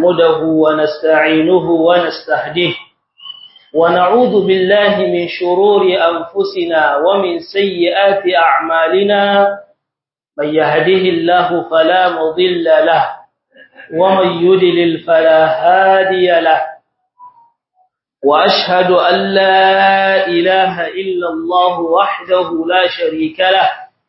نحمده ونستعينه ونستهديه ونعوذ بالله من شرور أنفسنا ومن سيئات أعمالنا من يهده الله فلا مضل له ومن يدلل فلا هادي له وأشهد أن لا إله إلا الله وحده لا شريك له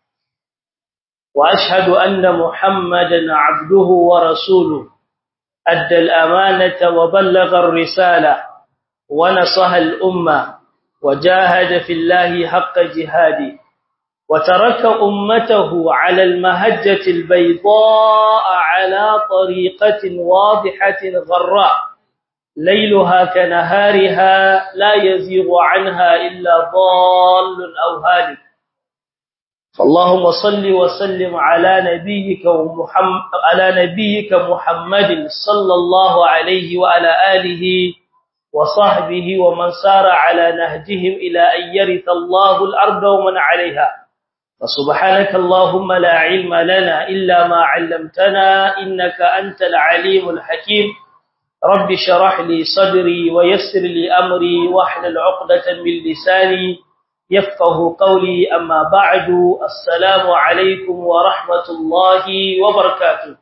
وأشهد أن محمدا عبده ورسوله أدى الأمانة وبلغ الرسالة ونصح الأمة وجاهد في الله حق جهاده وترك أمته على المهجة البيضاء على طريقة واضحة غراء ليلها كنهارها لا يزيغ عنها إلا ضال أو هالك فاللهم صل وسلم على نبيك ومحمد على نبيك محمد صلى الله عليه وعلى آله وصحبه ومن سار على نهجهم إلى أن يرث الله الأرض ومن عليها فسبحانك اللهم لا علم لنا إلا ما علمتنا إنك أنت العليم الحكيم رب شرح لي صدري ويسر لي أمري واحلل عقدة من لساني يفقه قولي أما بعد السلام عليكم ورحمة الله وبركاته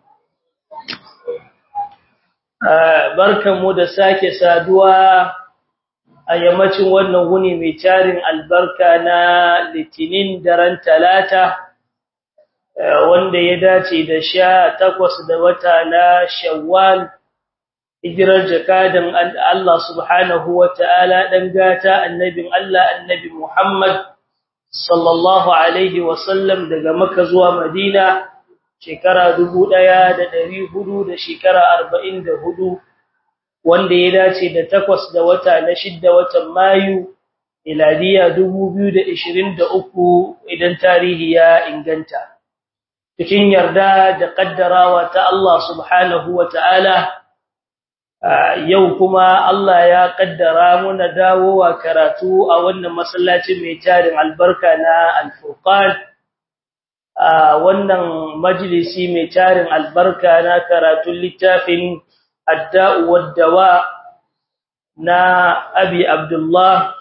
barkanmu da sake saduwa a yammacin wannan wuni mai tarin albarka na litinin daren talata wanda ya dace da sha takwas da wata na shawwal hijirar jakadan Allah subhanahu wa ta'ala ɗan gata annabin Allah annabi Muhammad sallallahu Alaihi wasallam daga maka zuwa Madina shekara dubu ɗaya da ɗari hudu da shekara arba'in da hudu wanda ya dace da takwas da wata na shidda watan Mayu miladiya dubu biyu da ishirin da uku idan tarihi ya inganta. Cikin yarda da ƙaddarawa ta Allah subhanahu wa ta'ala yau kuma Allah ya kaddara muna dawowa karatu a wannan masallacin mai tarin albarka na Al-Furqan a wannan majalisi mai tarin albarka na karatun littafin Ad-Da'u wad-Dawa na Abi Abdullah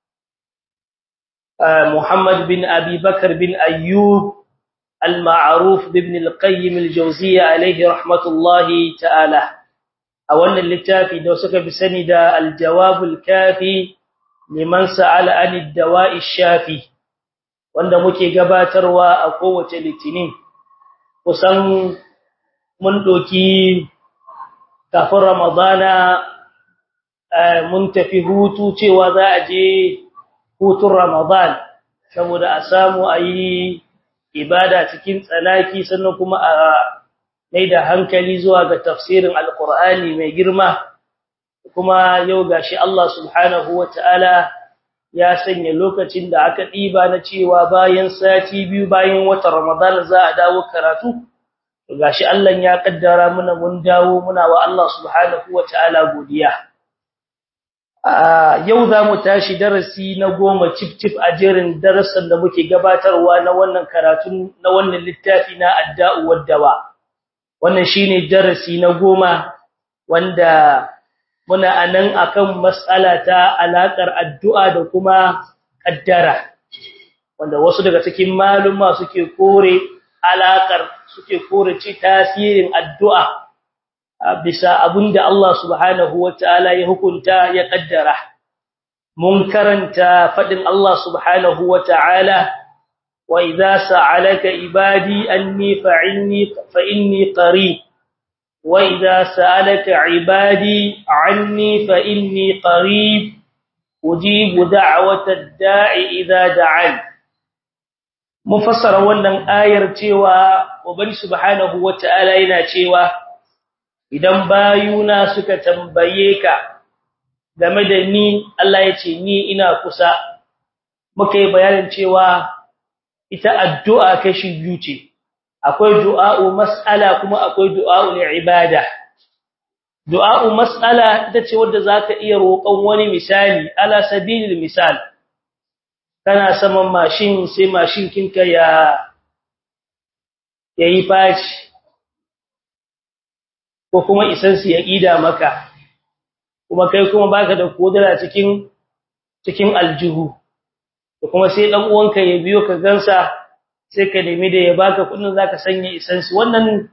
Muhammad bin Abi Bakar bin Ayyub al-Ma'ruf ibn al-Qayyim al-Jawziyya alayhi rahmatullahi ta'ala a wannan littafi da suka bi sani da aljawabul kafi liman sa'ala anid dawa'i shafi wanda muke gabatarwa a kowace litinin kusan mun doki kafin ramadana mun tafi hutu cewa za a je hutun ramadan saboda a samu a yi ibada cikin tsanaki sannan kuma a mai da hankali zuwa ga tafsirin alkur'ani mai girma kuma yau gashi Allah subhanahu wataala ya sanya lokacin da aka diba na cewa bayan sati biyu bayan watan Ramadan za a dawo karatu gashi Allah ya kaddara muna mun dawo muna wa Allah subhanahu wataala godiya yau za mu tashi darasi na goma cif cif a jerin darasan da muke gabatarwa na wannan karatu na wannan littafi na adda'u wad-dawa wannan shine darasi na goma wanda muna anan akan mas'ala ta alakar addu'a da kuma kaddara wanda wasu daga cikin maluma suke kore alakar suke kore ci tasirin addu'a bisa abinda Allah subhanahu wataala ya hukunta ya kaddara mun karanta fadin Allah subhanahu wataala وإذا سألك عبادي أني فعني فإني قريب وإذا سألك عبادي عني فإني قريب أجيب دعوة الداع إذا دعان مفسر wannan ayar cewa ubani subhanahu wataala yana cewa idan bayuna suka tambaye ka game da ni Allah ya ce ni ina kusa muka yi bayanin cewa ita addu'a kashi biyu ce akwai du'a'u mas'ala kuma akwai du'a'u ibada du'a'u mas'ala ita ce wanda zaka iya roƙon wani misali ala sabilil misal kana saman mashin sai mashin kinka ya yayi faci ko kuma isansi ya ƙida maka kuma kai kuma baka da kodara cikin cikin aljihu to kuma sai dan uwanka ya biyo ka gansa sai ka nemi da ya baka kudin zaka sanya isansi wannan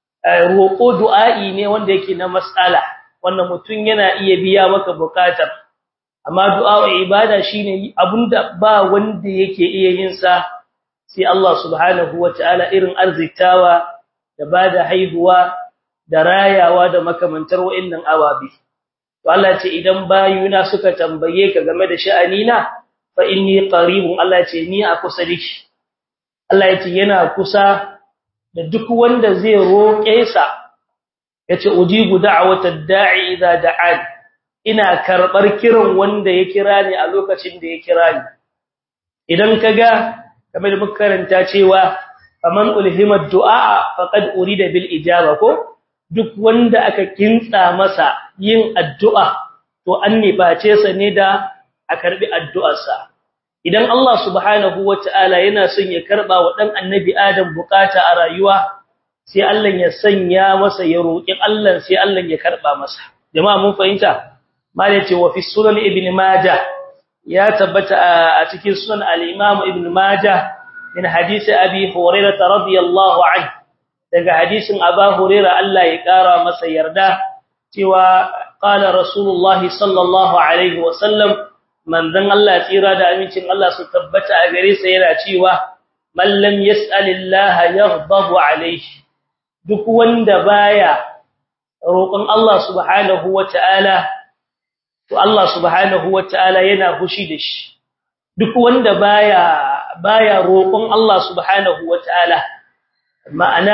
roƙo du'a'i ne wanda yake na mas'ala wannan mutun yana iya biya maka bukatar amma du'a ibada shine abunda ba wanda yake iya yin sa sai Allah subhanahu wataala irin arzitawa da bada haihuwa da rayawa da makamantar wa'annan awabi to Allah ce idan bayuna suka tambaye ka game da sha'anina fa inni qaribun Allah ce ni a kusa dake Allah ya ce yana kusa da duk wanda zai roƙe sa yace ujibu da'watad da'i idza da'an ina karbar kiran wanda ya kira ni a lokacin da ya kira ni idan kaga kamar muka karanta cewa faman ulhima du'a faqad urida bil ijaba ko duk wanda aka kintsa masa yin addu'a to an nibace sa ne da a karbi addu'arsa idan Allah subhanahu wataala yana son ya karba wa dan annabi Adam bukata a rayuwa sai Allah ya sanya masa ya roki Allah sai Allah ya karba masa jama'a mun fahimta malai ce wa fi sunan ibn majah ya tabbata a cikin sunan al-imam ibn majah min hadisi abi hurairah radiyallahu anhu daga hadisin Aba Hurairah Allah ya kara masa yarda cewa qala rasulullahi sallallahu alaihi wasallam manzon Allah tsira da amincin Allah su tabbata a gare sa yana cewa man lam yas'alillaha yaghdabu alaihi duk wanda baya roƙon Allah subhanahu wataala to Allah subhanahu wataala yana fushi da shi duk wanda baya baya roƙon Allah subhanahu wataala ma'ana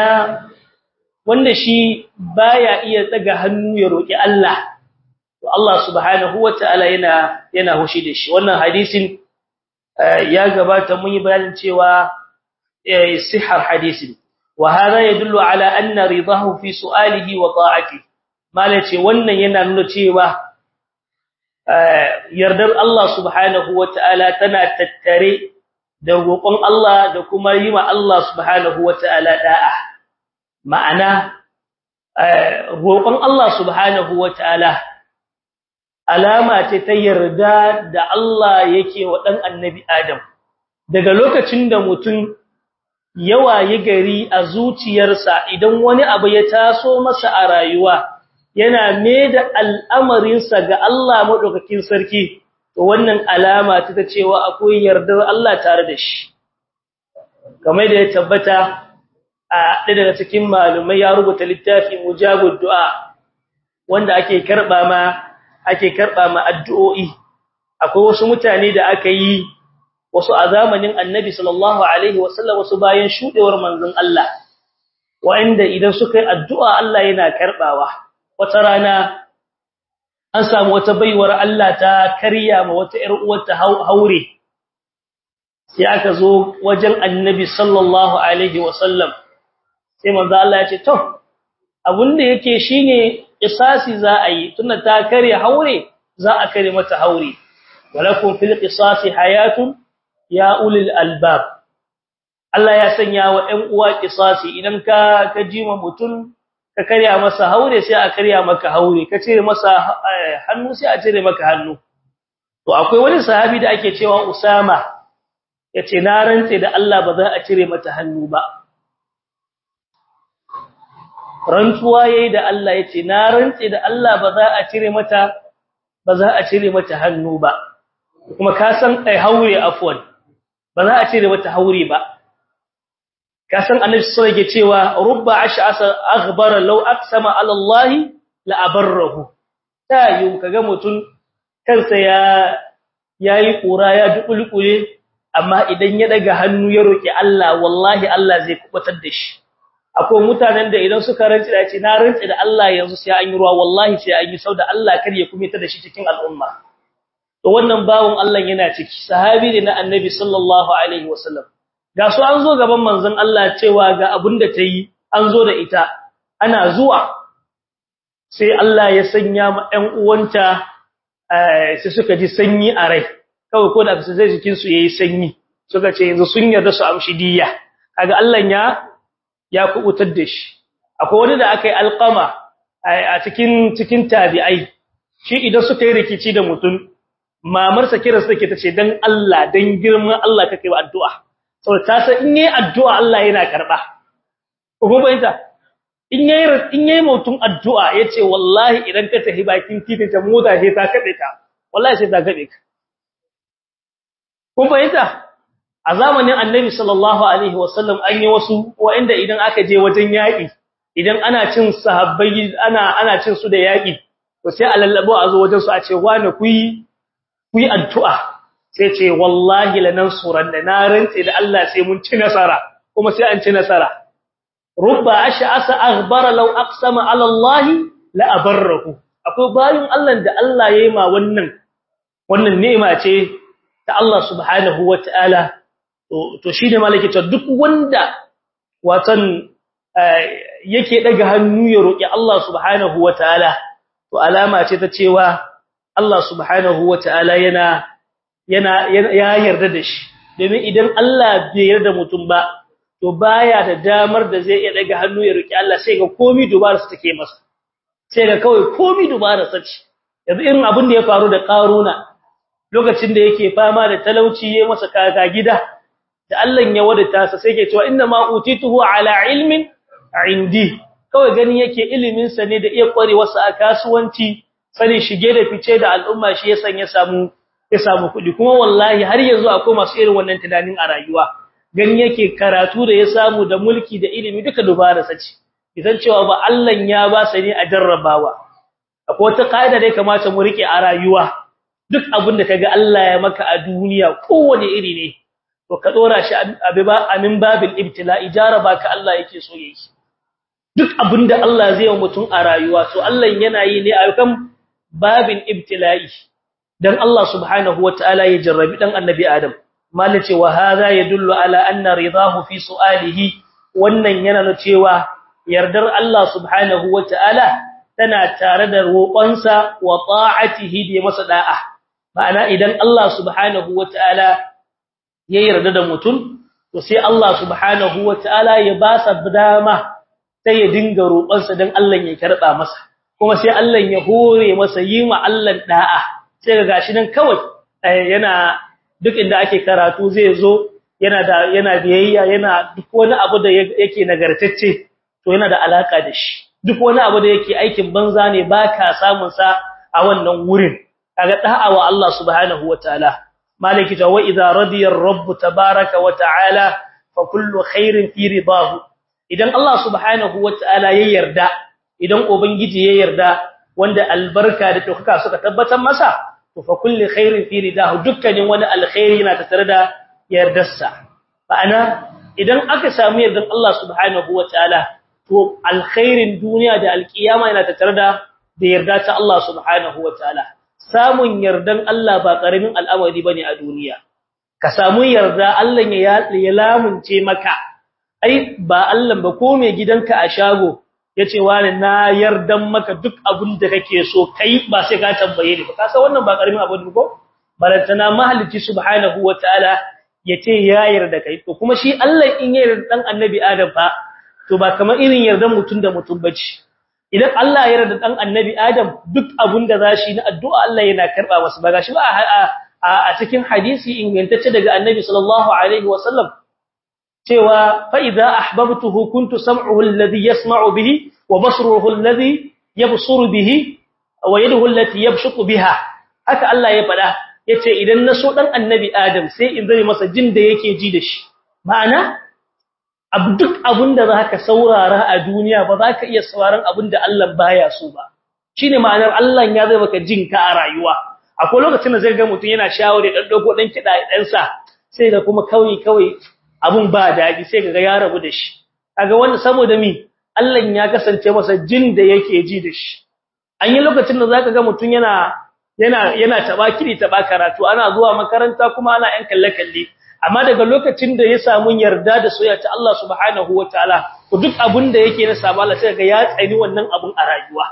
wanda shi baya iya tsaga hannu ya roki Allah to Allah subhanahu wataala yana yana hushi da shi wannan hadisin ya gabata mun yi bayanin cewa sihar hadisin wa hada yadullu ala anna ridahu fi su'alihi wa ta'ati malace wannan yana nuna cewa yardar Allah subhanahu wataala tana tattare da roƙon Allah da kuma yi ma Allah subhanahu wata'ala da'a ma'ana roƙon Allah subhanahu wata'ala alama ce ta yarda da Allah yake wa dan annabi Adam daga lokacin da mutum yawa yi gari a zuciyarsa idan wani abu ya taso masa a rayuwa yana da al'amarinsa ga Allah madaukakin sarki to wannan alama ta cewa akwai yardar Allah tare da shi kamar da ya tabbata a ɗaya daga cikin malumai ya rubuta littafi mujabud du'a wanda ake karba ma ake karba ma addu'o'i akwai wasu mutane da aka yi wasu a zamanin Annabi sallallahu alaihi wasallam wasu bayan shudewar manzon Allah wanda idan suka yi addu'a Allah yana karbawa wata rana an samu wata baiwar Allah ta karya ma wata ƴar uwarta haure sai aka zo wajen Annabi sallallahu alaihi wasallam sai manzo Allah ya ce to abinda yake shine qisasi za a yi tunda ta karya haure za a kare mata haure walakum fil qisasi hayatun ya ulil albab Allah ya sanya wa ɗan uwa qisasi idan ka ka jima mutun ka karya masa haure sai a karya maka haure ka cire masa hannu sai a cire maka hannu to akwai wani sahabi da ake cewa Usama yace na rantse da Allah ba za a cire mata hannu ba rantsuwa yayi da Allah yace na rantse da Allah ba za a cire mata ba za a cire mata hannu ba kuma ka san kai haure afwan ba za a cire mata haure ba ka san annabi sallallahu alaihi cewa rubba ash'asa aghbara law aqsama ala Allah la abarrahu tayu kaga mutun kansa ya yayi kura ya dukulkule amma idan ya daga hannu ya roki Allah wallahi Allah zai kubatar da shi akwai mutanen da idan suka rantsi da ce na rantsi da Allah yanzu sai an yi ruwa wallahi sai an yi sauda Allah kar ya kuma ta da shi cikin al'umma to wannan bawon Allah yana ciki sahabi ne na annabi sallallahu alaihi wasallam ga su an zo gaban manzon Allah cewa ga abin da ta yi an zo da ita ana zuwa sai Allah ya sanya ma ɗan uwanta sai suka ji sanyi a rai kawai ko da su zai jikin su yayi sanyi suka ce yanzu sun yarda su amshi diyya kaga Allah ya ya kubutar da shi akwai wani da aka yi alqama a cikin cikin tabi'ai shi idan suka yi rikici da mutum mamarsa kira su take tace dan Allah dan girman Allah kake wa addu'a saboda ta san in yayi addu'a Allah yana karba ko bayanta in yayi in yayi mutum addu'a yace wallahi idan ka tafi bakin titin ta mota sai ta kabe ka wallahi sai ta kabe ka kun bayanta a zamanin annabi sallallahu alaihi wasallam an yi wasu wanda idan aka je wajen yaki idan ana cin sahabbai ana ana cin su da yaki to sai a lallabo a zo wajen su a ce wani ku yi ku yi addu'a sai ce wallahi lanansuran da na rantse da Allah sai mun ci nasara kuma sai an ci nasara rubba ash'asa aghbara law aqsama ala Allah la abarrahu akwai bayin Allah da Allah yayi ma wannan wannan ni'ima ce ta Allah subhanahu wataala to to shine malaki ta duk wanda watan yake daga hannu ya roki Allah subhanahu wataala to alama ce ta cewa Allah subhanahu wataala yana yana ya yarda da shi domin idan Allah bai yarda mutum ba to baya da damar da zai iya daga hannu ya roki Allah sai ga komai dubara sa take masa sai ga kawai komai dubara sa ce yanzu irin abin da ya faru da Qaruna lokacin da yake fama da talauci yayin masa kaka gida da Allah ya wadata sa sai ke cewa inna ma utituhu ala ilmin indi kawai gani yake ilimin sa ne da iya kwarewa sa a kasuwanci sanin shige da fice da al'umma shi ya sanya samu ya samu kuɗi kuma wallahi har yanzu akwai masu irin wannan tunanin a rayuwa gani yake karatu da ya samu da mulki da ilimi duka dubara sace idan cewa ba Allah ya ba sa ne a jarrabawa akwai wata kaida da ya kamata mu rike a rayuwa duk abin da kaga Allah ya maka a duniya kowane iri ne to ka dora shi abiba amin babil ibtila ijaraba ka Allah yake so yayi duk abin da Allah zai yi mutum a rayuwa to Allah yana yi ne a kan babin ibtila'i dan Allah subhanahu wataala ya jarrabi dan annabi Adam malace wa hadha yadullu ala anna ridahu fi su'alihi wannan yana nuna cewa yardar Allah subhanahu wataala tana tare da roƙonsa wa ta'atihi da masa da'a ma'ana idan Allah subhanahu wataala ya yarda da mutum to sai Allah subhanahu wataala ya ba sa dama sai ya dinga roƙonsa dan Allah ya karba masa kuma sai Allah ya hore masa yi ma Allah da'a sai ga gashi nan kawai yana duk inda ake karatu zai zo yana da yana biyayya yana duk wani abu da yake nagartacce to yana da alaka da shi duk wani abu da yake aikin banza ne baka samun sa a wannan wurin kaga da'a wa Allah subhanahu wataala maliki ta wa idza radiya ar-rabb tabaaraka wa ta'ala fa kullu khairin fi ridahu idan Allah subhanahu wataala ya yarda idan ubangiji ya yarda wanda albarka da dokaka suka tabbatar masa to fa kulli khairin fi ridahu dukkanin wani alkhairi yana tattare da yardarsa ma'ana idan aka samu yardan Allah subhanahu wataala to alkhairin duniya da alkiyama yana tattare da da yarda ta Allah subhanahu wataala samun yardan Allah ba karamin al'amari bane a duniya ka samu yarda Allah ya ya lamunce maka ai ba Allah ba ko mai gidanka a shago yace wani na yardan maka duk abin da kake so kai ba sai ka tambaye ni ba ka san wannan ba karamin abu ne ko balantana mahalicci subhanahu wataala yace ya yarda kai to kuma shi Allah in ya yarda dan annabi Adam fa to ba kamar irin yardan mutun da mutun bace idan Allah ya yarda dan annabi Adam duk abin da zashi na addu'a Allah yana karba masa ba gashi ba a cikin hadisi ingantacce daga annabi sallallahu alaihi wasallam cewa fa idza ahbabtuhu kuntu sam'uhu alladhi yasma'u bihi wa basruhu alladhi yabsuru bihi wa yaduhu allati yabshuqu biha haka Allah ya fada yace idan na so dan annabi Adam sai in zame masa jin da yake ji da shi ma'ana abu duk abinda zaka saurara a duniya ba zaka iya sauraron abinda Allah baya so ba shine ma'anar Allah ya zai maka jin ka a rayuwa akwai lokacin da zai ga mutun yana shawari dan dogo dan kida dan sa sai ga kuma kawai kawai abun ba daɗi sai kaga ya rabu da shi kaga wanda saboda mi Allah ya kasance masa jin da yake ji da shi an yi lokacin da zaka ga mutun yana yana yana taba kiri taba karatu ana zuwa makaranta kuma ana yan kalle kalle amma daga lokacin da ya samu yarda da soyayya ta Allah subhanahu wataala to duk abun da yake na sabo Allah sai ga ya tsani wannan abun a rayuwa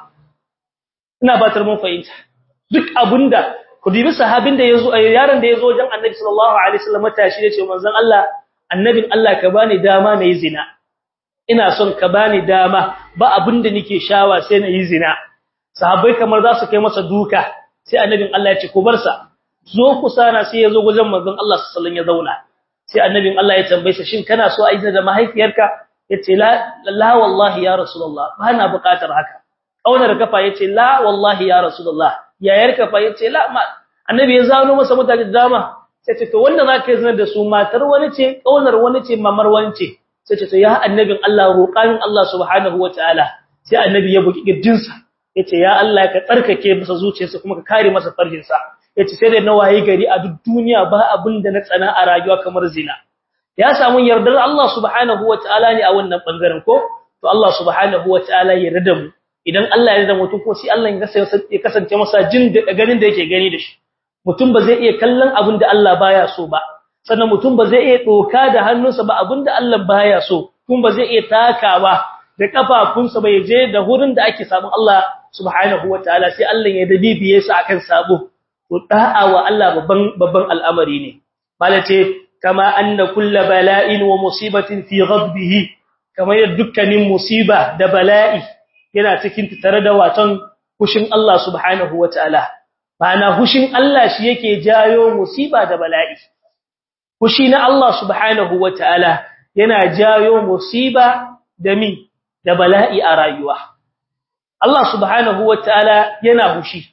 ina batar mun fahimta duk abunda ku dibi sahabin da yazo yaron da yazo wajen Annabi sallallahu alaihi wasallam tashi yace manzon Allah annabin Allah ka bani dama nayi zina ina son ka bani dama ba abinda nake shawa sai na yi zina sahabbai kamar za su kai masa duka sai annabin Allah ya ce ku bar sa zo ku sana sai ya zo gujen manzon Allah sallallahu alaihi wasallam ya zauna sai annabin Allah ya tambaye sa shin kana so a yi da mahaifiyarka yace la la wallahi ya rasulullah ba na buƙatar haka kaunar kafa yace la wallahi ya rasulullah yayar kafa yace la ma annabi ya zano masa mutane dama sai ce to wanda zaka yi zina da su matar wani ce kaunar wani ce mamar wani ce sai ce to ya annabin Allah roƙanin Allah subhanahu wataala sai annabi ya buki giddinsa yace ya Allah ka tsarkake masa zuciyarsa kuma ka kare masa farjinsa yace sai da nawayi gari a duk duniya ba abin da na tsana a rayuwa kamar zina ya samu yardar Allah subhanahu wataala ne a wannan bangaren ko to Allah subhanahu wataala ya yarda mu idan Allah ya yarda mutum ko sai Allah ya kasance masa jin da ganin da yake gani da shi mutum ba zai iya kallon abin da Allah baya so ba sannan mutum ba zai iya doka da hannunsa ba abin da Allah baya so kuma ba zai iya takawa da kafafunsa bai je da hurin da ake samun Allah subhanahu wataala sai Allah ya dabibiye sa akan sabo to da'a wa Allah babban babban al'amari ne malace kama anna kullu bala'in wa musibatin fi ghadbihi kamar dukkanin musiba da bala'i yana cikin tare da watan hushin Allah subhanahu wataala Ma'ana hushin Allah shi yake jayo musiba da bala'i. Hushi na Allah subhanahu wa ta'ala yana jayo musiba da mi da bala'i a rayuwa. Allah subhanahu wa ta'ala yana hushi.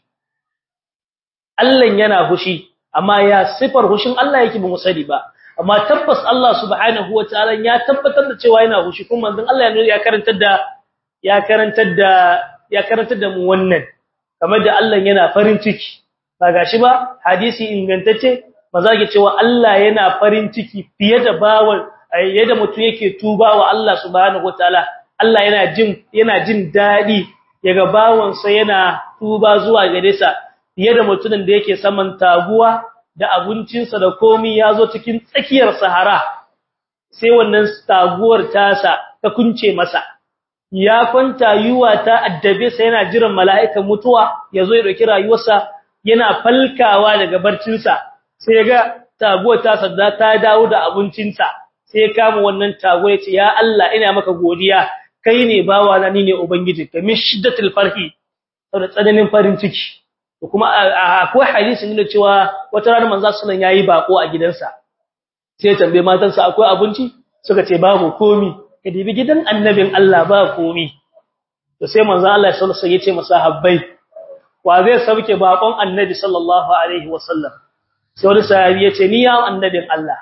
Allah yana hushi, amma ya sifar hushin Allah yake ba musali ba. Amma tabbas Allah subhanahu wa ta'ala ya tabbatar da cewa yana hushi kuma manzon Allah ya karantar da ya karantar da ya karantar da mu wannan. kamar da Allah yana farin ciki ba gashi ba hadisi ingantacce maza ke cewa Allah yana farin ciki fiye da bawon yadda mutum yake tuba wa Allah subhanahu wataala Allah yana jin yana jin dadi yaga bawon sa yana tuba zuwa gare sa fiye da mutumin da yake saman taguwa da abincinsa da komai yazo cikin tsakiyar sahara sai wannan taguwar tasa ta kunce masa ya kwanta yuwa ta addabe sa yana jiran mala'ikan mutuwa yazo ya dauki rayuwarsa yana falkawa daga barcinsa sai ya ga taguwar ta sadda ta dawo da abincinsa sai ya kama wannan taguwar yace ya Allah ina maka godiya kai ne bawa na ni ne ubangiji ka min shiddatul farhi saboda tsananin farin ciki kuma akwai hadisi ne cewa wata rana manzo sallallahu yayi bako a gidansa sai ya tambaye matansa akwai abinci suka ce babu komi ka dibi gidan annabin Allah ba komi to sai manzo Allah sallallahu alaihi wasallam yace masahabbai wa zai sauke bakon annabi sallallahu alaihi wasallam sai wani sahabi yace ni ya annabin Allah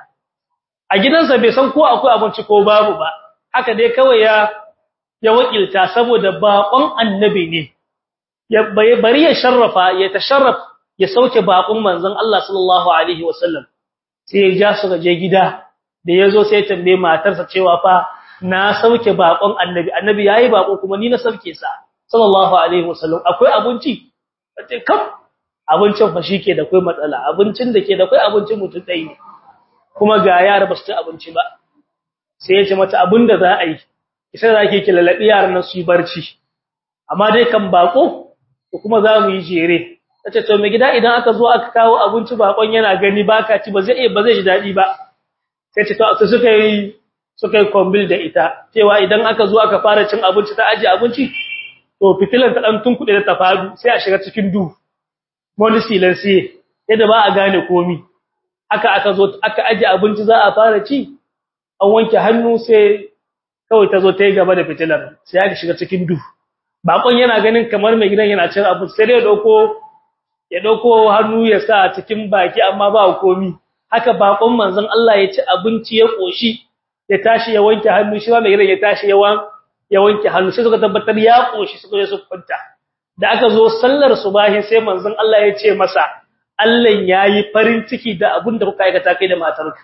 a gidansa bai san ko akwai abinci ko babu ba haka dai kawai ya ya wakilta saboda bakon annabi ne ya bari ya sharrafa ya tasharraf ya sauke bakon manzon Allah sallallahu alaihi wasallam sai ya ja su je gida da yazo sai ya tambaye matarsa cewa fa na sauke bakon annabi annabi yayi bako kuma ni na sauke sa sallallahu alaihi wasallam akwai abinci sai kam abincin fa shike da kai matsala abincin da ke da kai abincin mutum dai ne kuma ga yara ba su ci abinci ba sai ya ce mata abinda za a yi sai za ki ki lalabi yaran nan su yi barci amma dai kan bako ko kuma za mu yi jere tace to me gida idan aka zo aka kawo abinci bakon yana gani baka ci ba zai ba zai ji dadi ba sai ce to suka yi suka yi kombil da ita cewa idan aka zo aka fara cin abinci ta aje abinci to fitilan ta dan tunkuɗe da ta fadu sai a shiga cikin duhu wani silansiye yadda ba a gane komi aka aka zo aka aje abinci za a fara ci an wanke hannu sai kawai ta zo ta yi gaba da fitilar sai aka shiga cikin duhu bakon yana ganin kamar mai gidan yana cin abinci sai ya dauko ya dauko hannu ya sa cikin baki amma ba komi haka bakon manzon Allah ya ci abinci ya koshi ya tashi ya wanke hannu shi ma mai gidan ya tashi ya wanke ya wanke hannu sai suka tabbatar ya koshi suka je su kwanta da aka zo sallar subahi sai manzon Allah ya ce masa Allah yayi farin ciki da abin da kuka aikata kai da matarka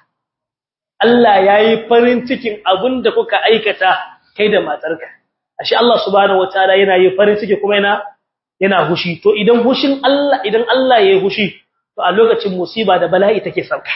Allah yayi farin cikin abin da kuka aikata kai da matarka ashe Allah subhanahu wataala yana yi farin ciki kuma yana yana hushi to idan hushin Allah idan Allah yayi hushi to a lokacin musiba da bala'i take sauka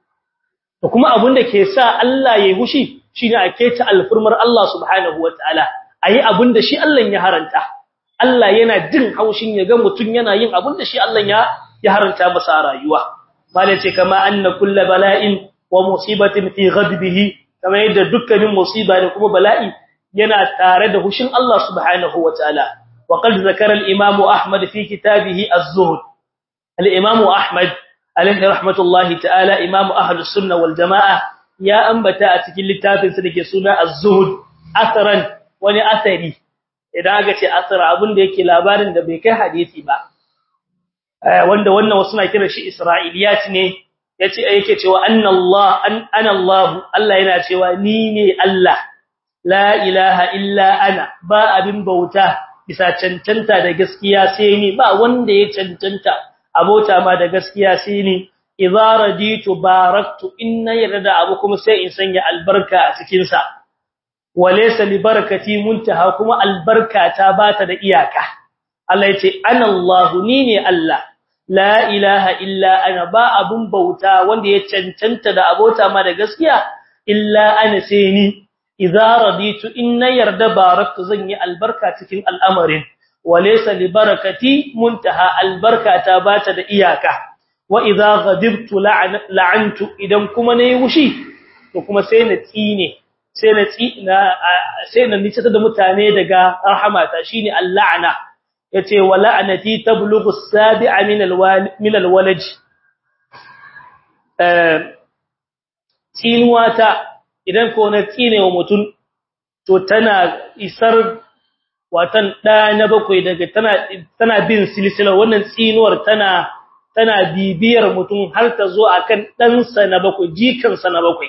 to kuma abin da ke sa Allah yayi hushi shine a keta alfurmar Allah subhanahu wataala ayi abin da shi Allah ya haranta Allah yana jin haushin ya ga mutun yana yin abin da shi Allah ya ya haranta masa rayuwa malai ce kama anna kullu bala'in wa musibatin fi ghadbihi kama yadda dukkanin musiba da kuma bala'i yana tare da hushin Allah subhanahu wataala wa qad zakara al-imam Ahmad fi kitabihi az-zuhd al-imam Ahmad alayhi rahmatullahi ta'ala imam ahlus sunnah wal jamaa ya ambata a cikin littafin sa dake suna az-zuhd asaran wani asari idan aka ce asar abin da yake labarin da bai kai hadisi ba wanda wannan wasu na kira shi isra'iliyat ne yace yake cewa anna Allah ana Allah Allah yana cewa ni ne Allah la ilaha illa ana ba abin bauta bisa cancanta da gaskiya sai ni ba wanda ya cancanta abota ma da gaskiya sai ni idza raditu baraktu inna yarda abu kuma sai in sanya albarka a cikin sa walaysa li barakati muntaha kuma albarka ta bata da iyaka Allah yace ana Allah ni ne Allah la ilaha illa ana ba abun bauta wanda ya cancanta da abota ma da gaskiya illa ana sai ni idza raditu inna yarda baraktu zan yi albarka cikin al'amarin walaysa li barakati muntaha albarka ta bata da iyaka wa idza ghadibtu la'antu idan kuma nayi wushi to kuma sai na tsine sai na tsina sai na nice da mutane daga rahmata shine al'ana yace wa la'anati tablughu as-sabi'a min al-walid min al-walad eh tsinuwata idan ko na tsine wa mutum to tana isar watan da na bakwai daga tana tana bin silsila wannan tsinuwar tana tana bibiyar mutum har ta zo akan dan sa na bakwai jikan sa na bakwai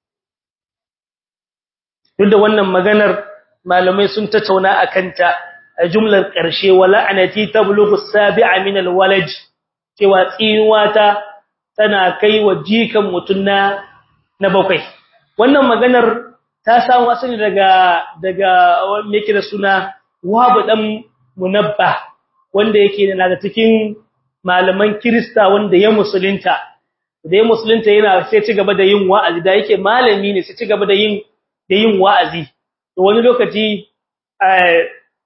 duk da wannan maganar malamai sun tattauna akan ta a jumlar ƙarshe wala anati tablughu as-sabi'a min al-walad cewa tsinuwata tana kai wa jikan mutum na na bakwai wannan maganar ta samu asali daga daga me yake da suna Wahab dan Munabba wanda yake da daga cikin malaman Kirista wanda ya musulunta da ya musulunta yana sai ci gaba da yin wa'azi da yake malami ne sai ci gaba da yin da yin wa'azi to wani lokaci eh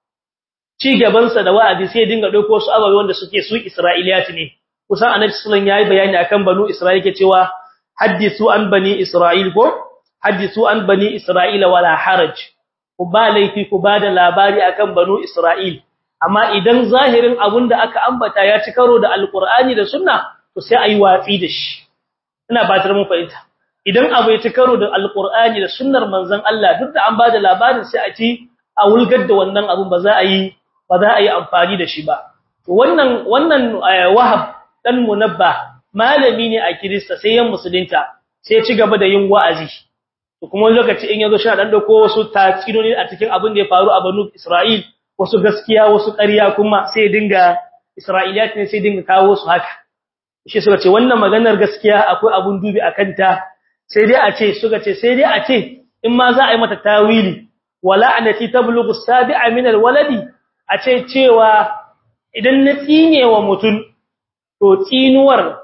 ci gaban sa da wa'azi sai dinga dauko su ababe wanda suke su Isra'iliyati ne kusan Annabi sallallahu alaihi wasallam yayi bayani akan banu Isra'il yake cewa haddisu an bani Isra'il ko haddisu an bani Isra'ila wala haraj ku ba laifi ku ba da labari akan banu Isra'il amma idan zahirin abunda aka ambata ya ci karo da alqur'ani da sunna to sai ayi watsi da shi ina batar mun fahimta idan abu ya ci karo da alqur'ani da sunnar manzon Allah duk da an ba da labarin sai a ci a wulgar da wannan abun ba za a yi ba za a yi amfani da shi ba to wannan wannan wahab dan munabba malami ne a Kirista sai yan musulunta sai ci gaba da yin wa'azi to kuma lokaci in yazo shi dan dauko wasu tatsinoni a cikin abin da ya faru a Banu Isra'il wasu gaskiya wasu ƙarya kuma sai dinga Isra'iliyat ne sai dinga kawo su haka shi suka ce wannan maganar gaskiya akwai abun dubi akan ta sai dai a ce suka ce sai dai a ce in ma za a yi mata tawili wala anati tablughu sabi'a min alwaladi a ce cewa idan na tsine wa mutun to tsinuwar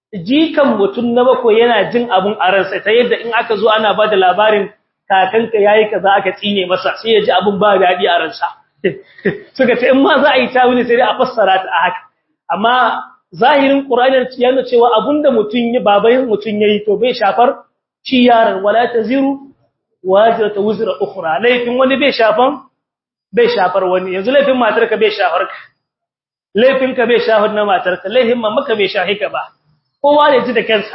jikan mutum na bakwai yana jin abun a ransa ta yadda in aka zo ana bada labarin kakanka yayi kaza aka tsine masa sai ya ji abun ba dadi a ransa suka ce in ma za a yi tawili sai dai a fassara ta a haka amma zahirin qur'ani ya nuna cewa abunda mutun ya babayin mutun yayi to bai shafar ci yaran wala taziru wajratu wuzra ukhra laifin wani bai shafan bai shafar wani yanzu laifin matarka bai shafar ka laifinka bai shafar na matarka laifin mamaka bai shahika ba kowa ne ji da kansa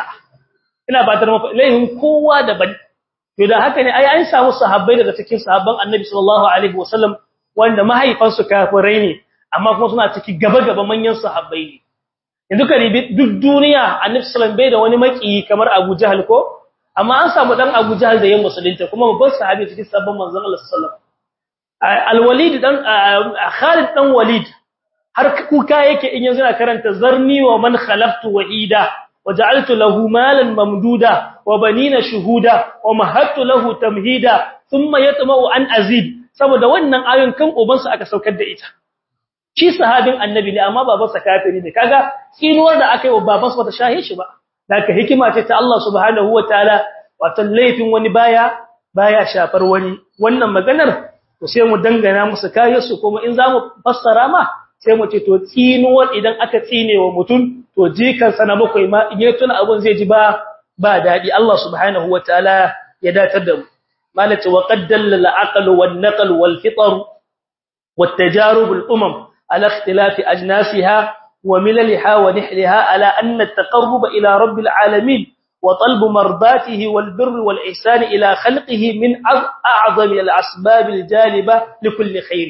ina batar maka laifin kowa daban to da haka ne ai an samu sahabbai daga cikin sahabban Annabi sallallahu alaihi wasallam wanda mahaifansu kafirai ne amma kuma suna ciki gaba-gaba manyan sahabbai ne yanzu ka ribi duk duniya Annabi sallallahu bai da wani maki kamar Abu Jahl ko amma an samu dan Abu Jahl da yan musulunta kuma babban sahabi cikin sahabban manzon Allah sallallahu alaihi Al-Walid dan Khalid dan Walid har kuka yake in yanzu na karanta zarni wa man khalaqtu wahida waja'altu lahu malan mamduda wa banina shuhuda wa mahattu lahu tamhida thumma yatma'u an azid saboda wannan ayon kan ubansa aka saukar da ita shi sahabin annabi ne amma babansa kafiri ne kaga tsinuwar da aka yi wa babansa bata shahe shi ba daga hikima ce ta Allah subhanahu wataala wato laifin wani baya baya shafar wani wannan maganar to sai mu dangana musu kayansu kuma in zamu fassara ma sai mu ce to tsinuwar idan aka tsine wa mutum to jikansa na bakwai ma in ya tuna abun zai ji ba ba dadi Allah subhanahu wataala ya datar da mu malati wa qad dallala aql wal naql wal fitr wat tajarub al umam ala ikhtilaf ajnasiha wa milalha wa nihliha ala anna at taqarrub ila rabbil alamin wa talb mardatihi wal birr wal ihsan ila khalqihi min a'zam al asbab al jaliba li kulli khair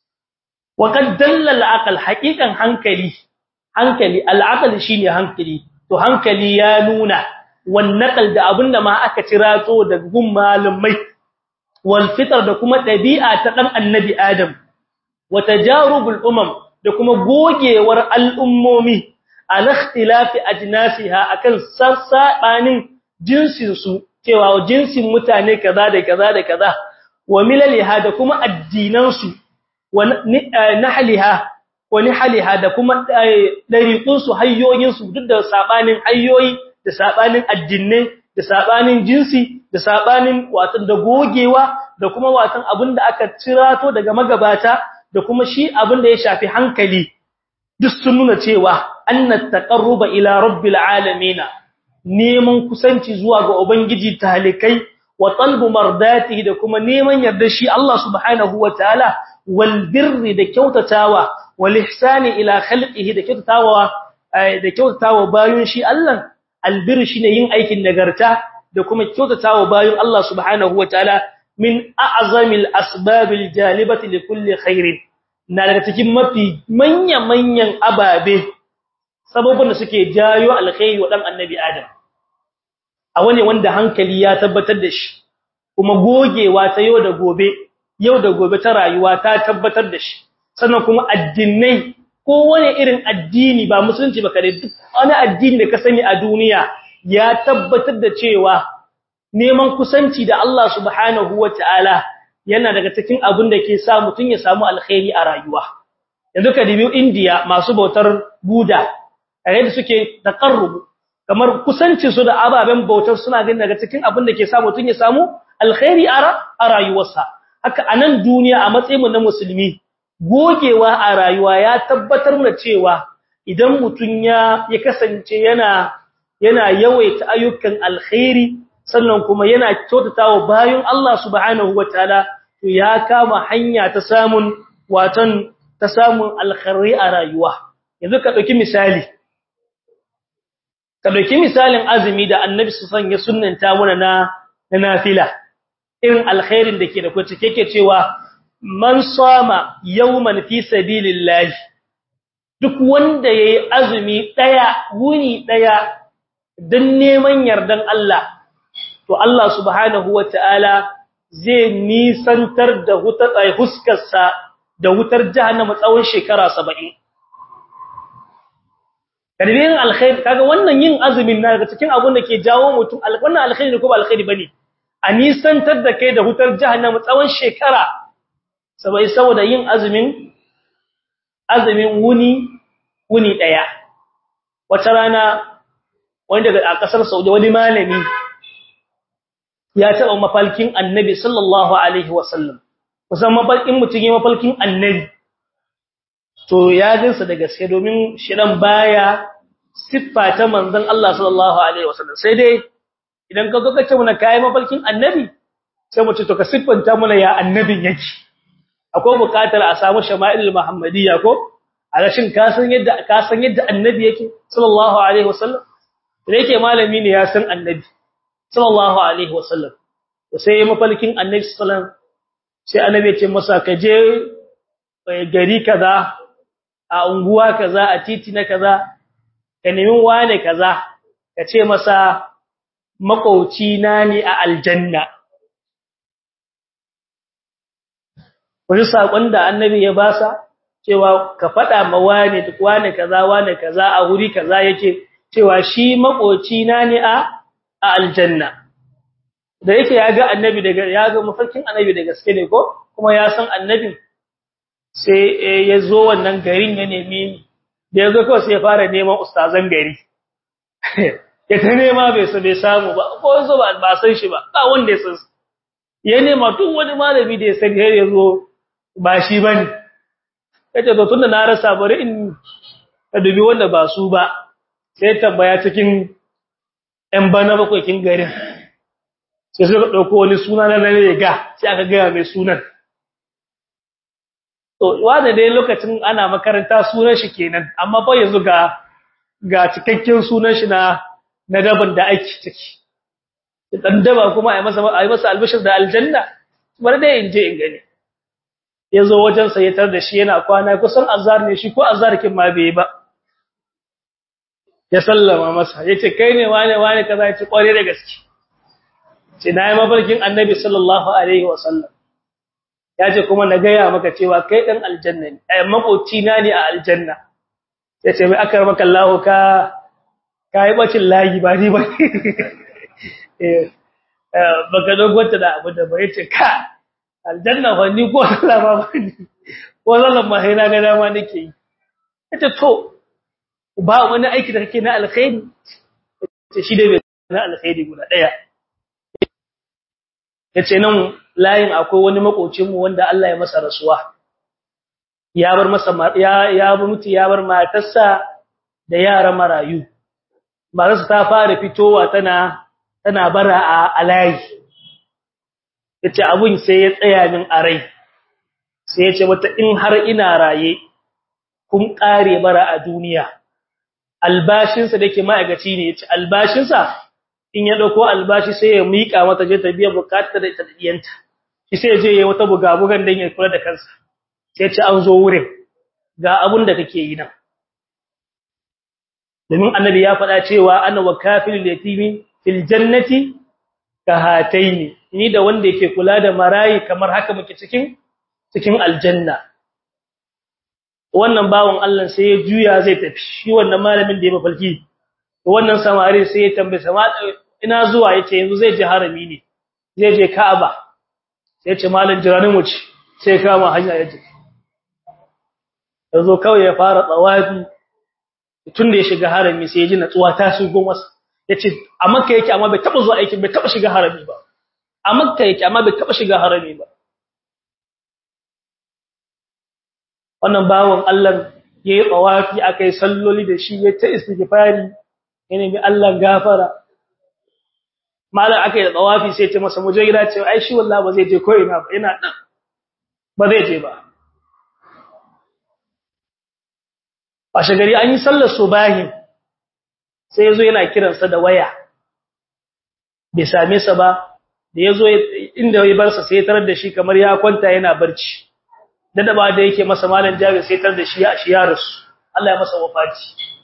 wa qad dallala aql haqiqan hankali hankali al aql shine hankali to hankali ya nuna wannaqal da abinda ma aka cirato daga gun malumai wal fitar da kuma dabi'a ta dan annabi adam wa tajarubul umam da kuma gogewar al'ummomi al ikhtilafi ajnasiha akan sassabanin jinsin su cewa jinsin mutane kaza da kaza da kaza wa milaliha da kuma addinan su wa nahliha wa nihliha da kuma dariqun su hayyoyin su duk da sabanin hayyoyi da sabanin addinai da sabanin jinsi da sabanin watan da gogewa da kuma watan abinda aka cirato daga magabata da kuma shi abinda ya shafi hankali duk sun nuna cewa annat taqarruba ila rabbil alamin neman kusanci zuwa ga ubangiji talikai wa talbu mardatihi da kuma neman yarda shi Allah subhanahu wataala wal birri da kyautatawa wal ihsani ila khalqihi da kyautatawa da kyautatawa bayun shi Allah albir shine yin aikin nagarta da kuma kyautatawa bayan Allah subhanahu wataala min a'zamil asbabil jalibati likulli khairin na daga cikin mafi manyan manyan ababe sababin da suke jayo alkhairi wa dan annabi adam a wani wanda hankali ya tabbatar da shi kuma gogewa ta yau da gobe yau da gobe ta rayuwa ta tabbatar da shi sannan kuma addinai kowane irin addini ba musulunci ba kare duk wani addini da ka sani a duniya ya tabbatar da cewa neman kusanci da Allah subhanahu wataala yana daga cikin abin da ke sa mutun ya samu alkhairi a rayuwa yanzu ka dibi India masu bautar Buddha kare da suke taqarrub kamar kusancin su da ababen bautar suna ganin daga cikin abin da ke sa mutun ya samu alkhairi a rayuwarsa haka anan duniya a matsayin mu na musulmi gogewa a rayuwa ya tabbatar da cewa idan mutun ya ya kasance yana yana yawaita ayyukan alkhairi sannan kuma yana kyautatawa bayan Allah subhanahu wataala to ya kama hanya ta samun watan ta samun alkhairi a rayuwa yanzu ka dauki misali ka dauki misalin azumi da annabi sallallahu ya sunnanta mana na na nafila irin alkhairin da ke da kwace yake cewa man sama yawman fi sabilillah duk wanda yayi azumi daya wuni daya dan neman yardan Allah to Allah subhanahu wataala zai nisantar da hutar huskarsa da wutar jahannama tsawon shekara 70 kadibin alkhair kaga wannan yin azumin na daga cikin abun da ke jawo mutum wannan alkhairi ne ko ba alkhairi bane a nisantar da kai da hutar jahannama tsawon shekara sabai saboda yin azumin azumin wuni wuni daya wata rana wanda daga kasar Saudi wani malami ya taba mafalkin Annabi sallallahu alaihi wasallam kusan mafalkin mutum ya mafalkin Annabi to ya jinsa da gaske domin shirin baya siffa ta manzon Allah sallallahu alaihi wasallam sai dai idan ka zo ka ce muna kai mafalkin Annabi sai mu ce to ka siffanta muna ya annabin yake akwai bukatar a samu shama'il muhammadiyya ko alashin ka san yadda ka san yadda annabi yake sallallahu alaihi wasallam da yake malami ne ya san annabi sallallahu alaihi wasallam to sai mafalkin annabi sallallahu sai annabi ya ce masa ka je gari kaza a unguwa kaza a titi na kaza ka nemi wane kaza ka ce masa makauci na ne a aljanna wani sakon da annabi ya basa cewa ka fada ma wane duk wane kaza wane kaza a wuri kaza yake cewa shi makoci na ne a a aljanna da yake ya ga annabi daga ya ga mafarkin annabi da gaske ne ko kuma ya san annabin sai ya zo wannan garin ya nemi da ya zo kawai sai ya fara neman ustazan gari ya ta nema bai so bai samu ba ko zo ba ba san shi ba ba wanda ya san ya nema duk wani malami da ya sani har ya zo ba shi bane kace to tunda na rasa bari in ka dubi wanda ba su ba sai tambaya cikin ɗan bana bakwai kin garin sai suka dauko wani suna na riga sai aka ga mai sunan to wanda dai lokacin ana makaranta sunan shi kenan amma fa yanzu ga ga cikakken sunan shi na na daban da ake ciki dan daba kuma ai masa ai masa albashir da aljanna bar dai in je in gani yazo wajen sa ya tar da shi yana kwana kusan azhar ne shi ko azhar kin ma bai ba ya sallama masa yace kai ne wane wane kaza yace kware da gaske ce nayi mafarkin annabi sallallahu alaihi wasallam yace kuma na gaya maka cewa kai dan aljanna ne ai makoci na ne a aljanna yace mai akar maka Allah ka kai bacin layi ba ni ba eh baka dogota da abu da ba yace ka aljanna fa ni ko Allah ba ni ko zallan ma sai na ga dama nake yi yace to ba wani aiki da kake na alkhairi yace shi dai bai na alkhairi guda daya yace nan layin akwai wani makocin mu wanda Allah ya masa rasuwa ya bar masa ya ya mutu ya bar matarsa da yara marayu matarsa ta fara fitowa tana tana bara a alayi yace abun sai ya tsaya min a rai sai yace wata in har ina raye kun kare bara a duniya albashinsa dake ma'aikaci ne yace albashinsa in ya dauko albashi sai ya mika mata je ta biya bukatar da ita diyanta shi sai je yayi wata bugabugan dan ya kula da kansa sai ce an zo wurin ga abun da kake yi nan domin annabi ya faɗa cewa ana wakafilul yatimi fil jannati kahataini ni da wanda yake kula da marayi kamar haka muke cikin cikin aljanna wannan bawon Allah sai ya juya zai tafi shi wannan malamin da ya mafalki wannan samari sai ya tambaye sama ina zuwa yace yanzu zai je harami ne zai je Ka'aba sai ya ce malam jiranin mu ci sai kama hanya ya je yazo kawai ya fara tsawafi tun da ya shiga harami sai ya ji natsuwa ta shigo masa yace a makka yake amma bai taba zuwa aikin bai taba shiga harami ba a makka yake amma bai taba shiga harami ba wannan bawon Allah yayi tsawafi akai salloli da shi ya ta istighfari yana bi Allah gafara malam akai da tsawafi sai ce masa muje gida ce ai shi wallahi ba zai je ko ina ba ina dan ba zai je ba a shagari an yi sallar subahi sai yazo yana kiransa da waya bai same sa ba da yazo inda ya bar sa sai tarar da shi kamar ya kwanta yana barci da da ba da yake masa malam jabir sai tarar da shi ya shi ya rasu Allah ya masa wafati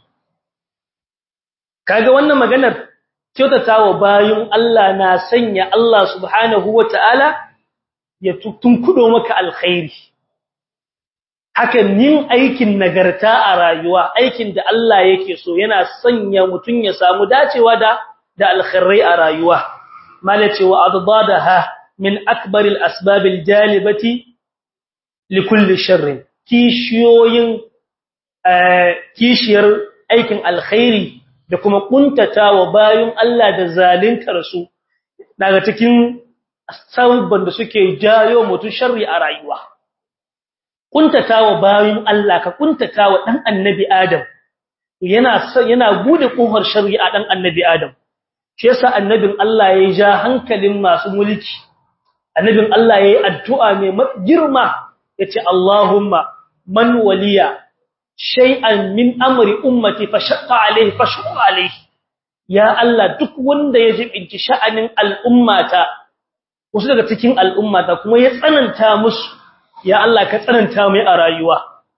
kaga wannan maganar kyautatawa bayun Allah na sanya Allah subhanahu wataala ya tunkudo maka alkhairi hakan yin aikin nagarta a rayuwa aikin da Allah yake so yana sanya mutun ya samu dacewa da da alkhairai a rayuwa malace wa adadaha min akbar alasbab aljalibati likulli sharr kishiyoyin kishiyar aikin alkhairi da kuma kuntatawa bayun Allah da zaluntar su daga cikin sabban da suke jayo mutun sharri a rayuwa kuntatawa bayin Allah ka kuntatawa dan annabi Adam yana yana bude kofar shari'a dan annabi Adam shi yasa annabin Allah ya ja hankalin masu mulki annabin Allah yayi addu'a mai girma yace Allahumma man waliya shay'an min amri ummati fashaqqa alayhi fashqa alayhi ya Allah duk wanda ya jibinci sha'anin al'ummata wasu daga cikin al'ummata kuma ya tsananta musu ya Allah ka tsananta mai a rayuwa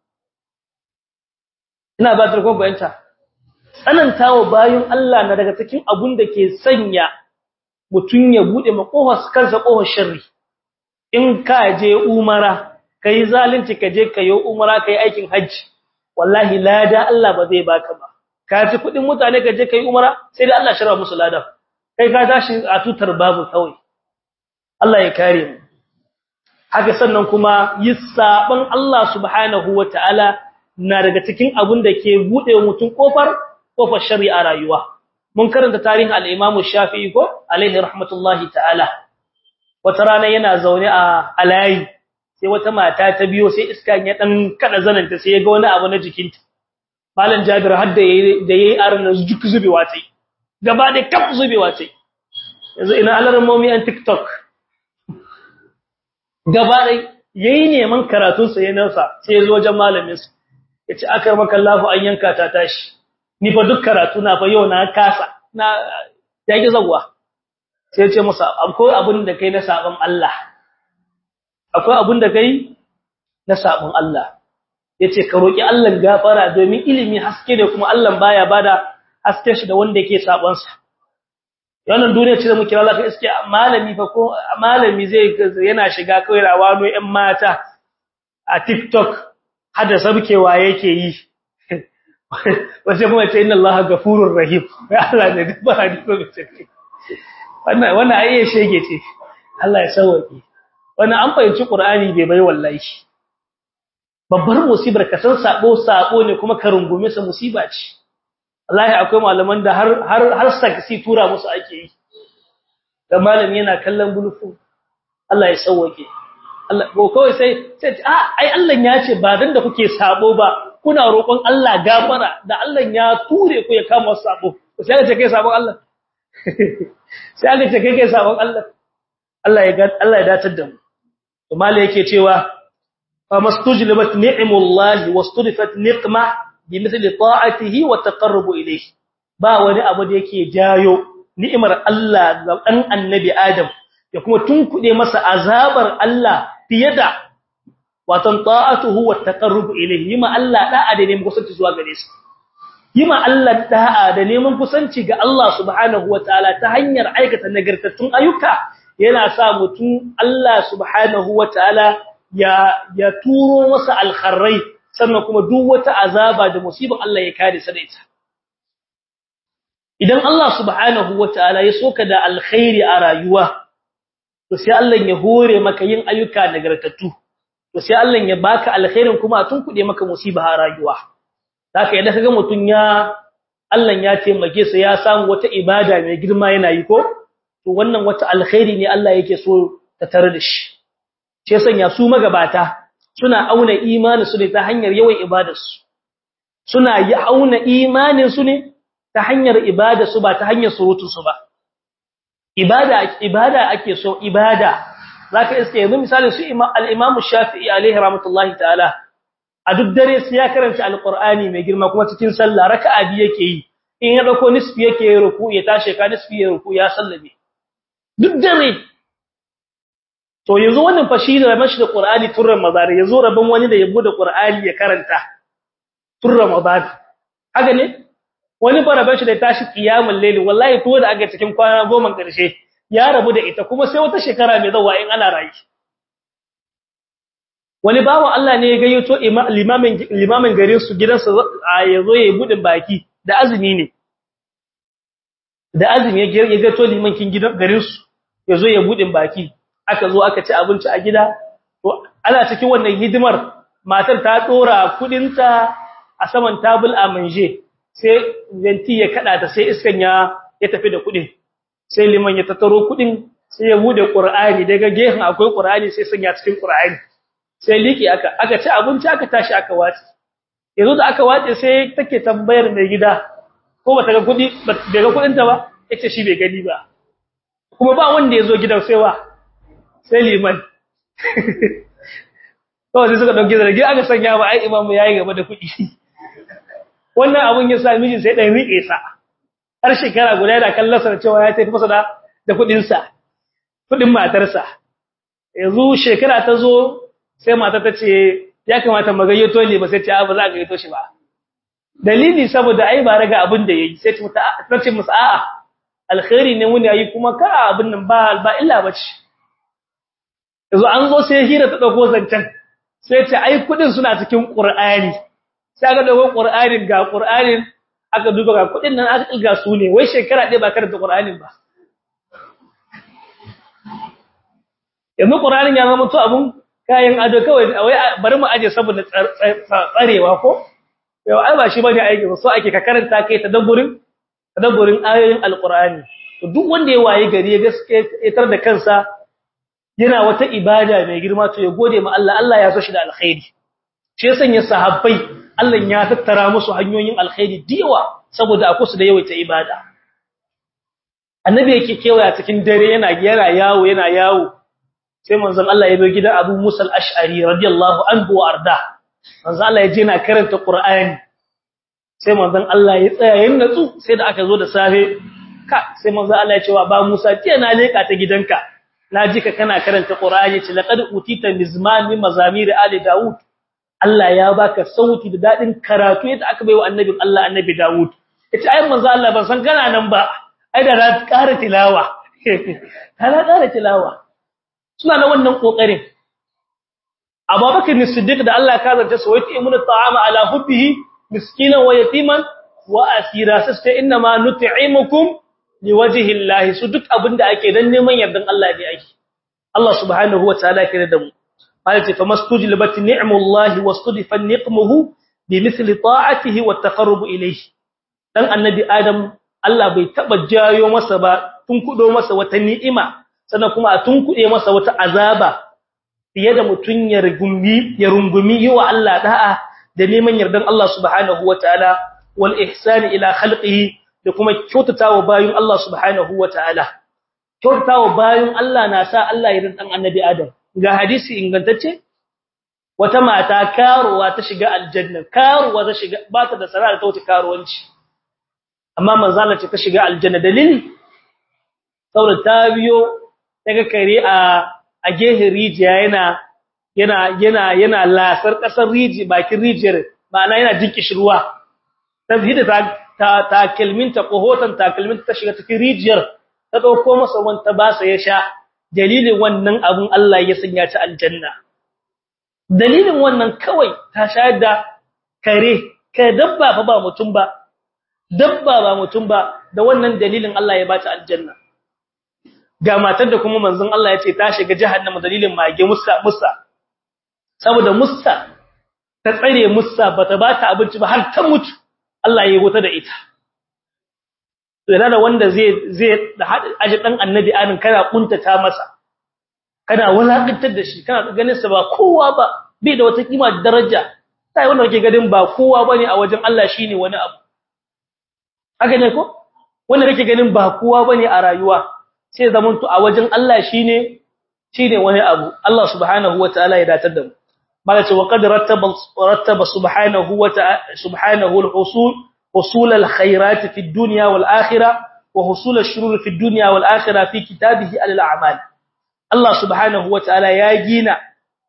ina ba ta kuma bayanta tsanantawa bayin Allah na daga cikin abun da ke sanya mutun ya bude makofar kansa kofar sharri in ka je umara kai zalunci ka je kai umara kai aikin haji wallahi lada Allah ba zai baka ba ka ci kudin mutane ka je kai umara sai da Allah shirya musu lada kai ka tashi a tutar babu kawai Allah ya kare mu haka sannan kuma yi saban Allah subhanahu wataala na daga cikin abun da ke bude mutum kofar kofar shari'a rayuwa mun karanta tarihin al-Imam Shafi'i ko alaihi rahmatullahi ta'ala wata rana yana zaune a alayi sai wata mata ta biyo sai iska ya dan kada zananta sai ya ga wani abu na jikinta malam Jabir har da yayi da yayi arna juk zubewa tai gaba da kaf zubewa tai yanzu ina alarmomi an TikTok gaba dai yayi neman karatun sa yayin sa sai ya zo wajen malamin sa yace akar maka Allahu an yanka ta tashi ni fa duk karatu na fa yau na kasa na yake zagwa sai ya ce masa akwai abun da kai na sabon Allah akwai abun da kai na sabon Allah yace ka roki Allah gafara domin ilimi haske da kuma Allah baya bada haske shi da wanda yake sabon sa wannan duniya ce da muke Allah kai iske malami fa ko malami zai yana shiga kai rawano ƴan mata a TikTok hada sabkewa yake yi wace kuma ce inna Allah gafurur rahim Allah ne gafara ne ko ce wannan wannan ayye shege ce Allah ya sauke wannan an fahimci Qur'ani bai bai wallahi babbar musibar ka san sabo sabo ne kuma ka rungume sa musiba ce wallahi akwai malaman da har har har saksi tura musu ake yi da malami yana kallon bulufu Allah ya sauke Allah ko kawai sai sai a ai Allah ya ce ba dan da kuke sabo ba kuna roƙon Allah gafara da Allah ya ture ku ya kama sabo sai ka ce kai sabon Allah sai aka ce kai kai sabon Allah Allah ya ga Allah ya datar da mu to malai yake cewa fa mastujlibat ni'mullahi wastudifat niqma bimithli ta'atihi wa taqarrubu ilayhi ba wani abu da yake jayo ni'imar Allah ga dan annabi Adam ya kuma tunkude masa azabar Allah fiye da watan ta'atuhu wa taqarrubu ilayhi yima Allah da'a da neman kusanci zuwa gare shi yima Allah da'a da neman kusanci ga Allah subhanahu wataala ta hanyar aikata nagartattun ayyuka yana sa mutum Allah subhanahu wataala ya ya turo masa alkharrai sannan kuma duk wata azaba da musibin Allah ya kare sa da ita idan Allah subhanahu wataala ya soka da alkhairi a rayuwa to sai Allah ya hore maka yin ayyuka nagartattu to sai Allah ya baka alkhairin kuma tun kude maka musiba a rayuwa haka idan kaga mutun ya Allah ya taimake sa ya samu wata ibada mai girma yana yi ko to wannan wata alkhairi ne Allah yake so ta tare da shi sai sanya su magabata suna auna imanin su ne ta hanyar yawan ibadar su suna yi auna imanin su ne ta hanyar ibadar su ba ta hanyar surutun su ba ibada ibada ake so ibada zaka iske yanzu misalin su al-Imam Shafi'i alaihi rahmatullahi ta'ala a duk dare sai ya karanta al-Qur'ani mai girma kuma cikin sallah raka'a biyu yake yi in ya dauko nisfi yake ruku ya tashi ka nisfi ya ruku ya sallame duk dare to yanzu wannan fa shi da mashi da Qur'ani tun Ramadan yanzu rabon wani da yabo da Qur'ani ya karanta tun Ramadan haka ne wani baraban shi da tashi qiyamul layl wallahi to da aka cikin kwana goma karshe ya rabu da ita kuma sai wata shekara mai zawa in ana rayi wani bawo Allah ne ya gayyato limamin limamin garin su gidansa yazo yayi budin baki da azumi ne da azumi ya gayyato limankin gidan garin su yazo ya budin baki aka zo aka ci abinci a gida to ana cikin wannan hidimar matar ta dora kudinta a saman tabul a manje sai venti ya kada ta sai iskan ya ya tafi da kudin sai liman ya tattaro kudin sai ya bude qur'ani daga gehen akwai qur'ani sai sanya cikin qur'ani sai liki aka aka ci abinci aka tashi aka wace yanzu da aka wace sai take tambayar mai gida ko bata ga kudi bai ga kudin ta ba yace shi bai gani ba kuma ba wanda yazo gidan sai wa sai liman kawai sai suka dauke zargi aka sanya ba ai imamu yayi gaba da kudi wannan abun ya sa miji sai dan rike sa har shekara guda da kallasar cewa ya tafi masa da da kudin sa kudin matarsa yanzu shekara ta zo sai mata ta ce ya kamata magayyato ne ba sai ce ba za ka gayyato shi ba dalili saboda ai ba raga abin da yayi sai ta ce musu a'a alkhairi ne mun yayi kuma ka abin nan ba ba illa bace yanzu an zo sai hira ta dauko zancen sai ce ai kudin suna cikin qur'ani sai aka dauko qur'anin ga qur'anin aka duba ga kudin nan aka ilga su ne wai shekara ɗaya ba karanta qur'anin ba yanzu qur'anin ya zama to abun kayan ado kawai wai bari mu aje saboda tsarewa ko yau ai ba shi bane aiki so ake ka karanta kai tadabburin tadabburin ayoyin alqur'ani to duk wanda ya waye gari ya gaske tar da kansa yana wata ibada mai girma to ya gode ma Allah Allah ya so shi da alkhairi shi yasan ya sahabbai Allah ya tattara musu hanyoyin alkhairi diwa saboda akwai su da yawaita ibada annabi yake kewaya cikin dare yana yana yawo yana yawo sai manzon Allah ya bai gidan Abu Musa al-Ash'ari radiyallahu anhu wa arda manzon Allah ya je na karanta Qur'ani sai manzon Allah ya tsaya yin natsu sai da aka zo da safe ka sai manzon Allah ya ce wa ba Musa ce na leka ta gidanka na ji ka kana karanta Qur'ani ce laqad utita mizman min mazamir ali Dawud Allah ya baka sauti da dadin karatu yadda aka baiwa annabin Allah annabi Dawud yace ai manzon Allah ban san kana nan ba ai da na ƙara tilawa kana ƙara tilawa suna na wannan kokarin Abubakar Siddiq da Allah ka zanta su wai imunu ta'ama ala hubbihi miskinan wa yatiman wa asira sasta inna ma nut'imukum liwajhi Allah su duk abinda ake dan neman yardan Allah ne ake Allah subhanahu wataala kire da mu ayati famastujlibat ni'mullahi wastudifa niqmuhu bimithli ta'atihi wat taqarrub ilayhi dan annabi adam Allah bai taba jayo masa ba tun kudo masa wata ni'ima sannan kuma a tun kude masa wata azaba fiye da mutun ya rungumi ya rungumi yiwa Allah da'a da neman yardan Allah subhanahu wataala wal ihsan ila khalqihi da kuma kyautatawa bayin Allah subhanahu wataala kyautatawa bayin Allah na sa Allah ya dan annabi Adam ga hadisi ingantacce wata mata karuwa ta shiga aljanna karuwa ta shiga ba ta da sana'a ta wuce karuwanci amma manzala ce ta shiga aljanna dalili saboda ta biyo daga kare a a gehen rijiya yana yana yana yana lasar kasar riji bakin rijiyar ma'ana yana jin kishirwa tafhida ta ta takalminta kohotan takalminta ta shiga cikin rijiyar ta dauko masa wanta ba sa ya sha dalilin wannan abun Allah ya sanya ta aljanna dalilin wannan kawai ta shayar da kare kai dabba fa ba mutum ba dabba ba mutum ba da wannan dalilin Allah ya bata aljanna ga matar da kuma manzon Allah ya ce ta shiga jahannama dalilin mage musa musa saboda musa ta tsare musa bata bata abinci ba har ta mutu Allah ya wuta da ita yana da wanda zai zai da aji dan annabi anin kana kuntata masa kana wulakantar da shi kana ganin sa ba kowa ba bai da wata kima da daraja sai wanda kake ganin ba kowa bane a wajen Allah shine wani abu haka ne ko wanda kake ganin ba kowa bane a rayuwa sai zamanto a wajen Allah shine shine wani abu Allah subhanahu wataala ya datar da mu malace wa qad rattaba rattaba subhanahu wataala subhanahu al-husul husul al-khairat fi ad-dunya wal-akhirah wa husul ash-shurur fi ad-dunya wal-akhirah fi kitabihi al-a'mal Allah subhanahu wataala ya gina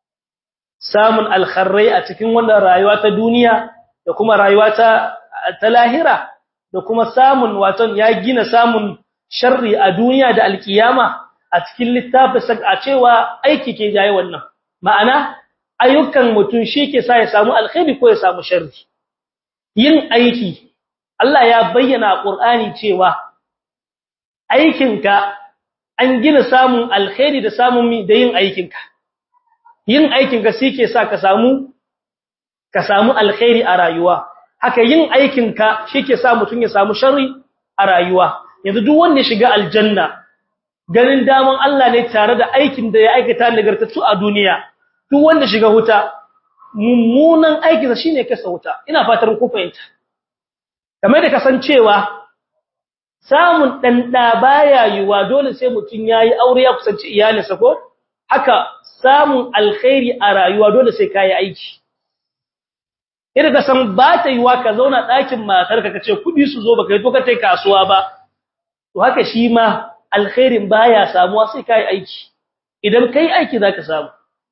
samun al-kharrai a cikin wannan rayuwa ta duniya da kuma rayuwa ta ta lahira da kuma samun waton ya gina samun sharri a duniya da alkiyama a cikin littafin a cewa aiki ke jaye wannan ma'ana ayyukan mutum shi ke sa ya samu alkhairi ko ya samu sharri yin aiki Allah ya bayyana a Qur'ani cewa aikinka an gina samun alkhairi da samun da yin aikinka yin aikinka shi ke sa ka samu ka samu alkhairi a rayuwa haka yin aikinka shi ke sa mutum ya samu sharri a rayuwa yanzu duk wanda ya shiga aljanna ganin daman Allah ne tare da aikin da ya aikata nagartattu a duniya duk wanda shiga huta mummunan aikinsa shine kasa wuta ina fatar ku fahimta kamar da kasancewa samun dan da baya yiwa dole sai mutun yayi aure ya kusanci iyalinsa ko haka samun alkhairi a rayuwa dole sai kai aiki idan ka san ba ta yiwa ka zauna ɗakin matarka kace kudi su zo baka yi to ka tai kasuwa ba to haka shi ma alkhairin baya samuwa sai kai aiki idan kai aiki zaka samu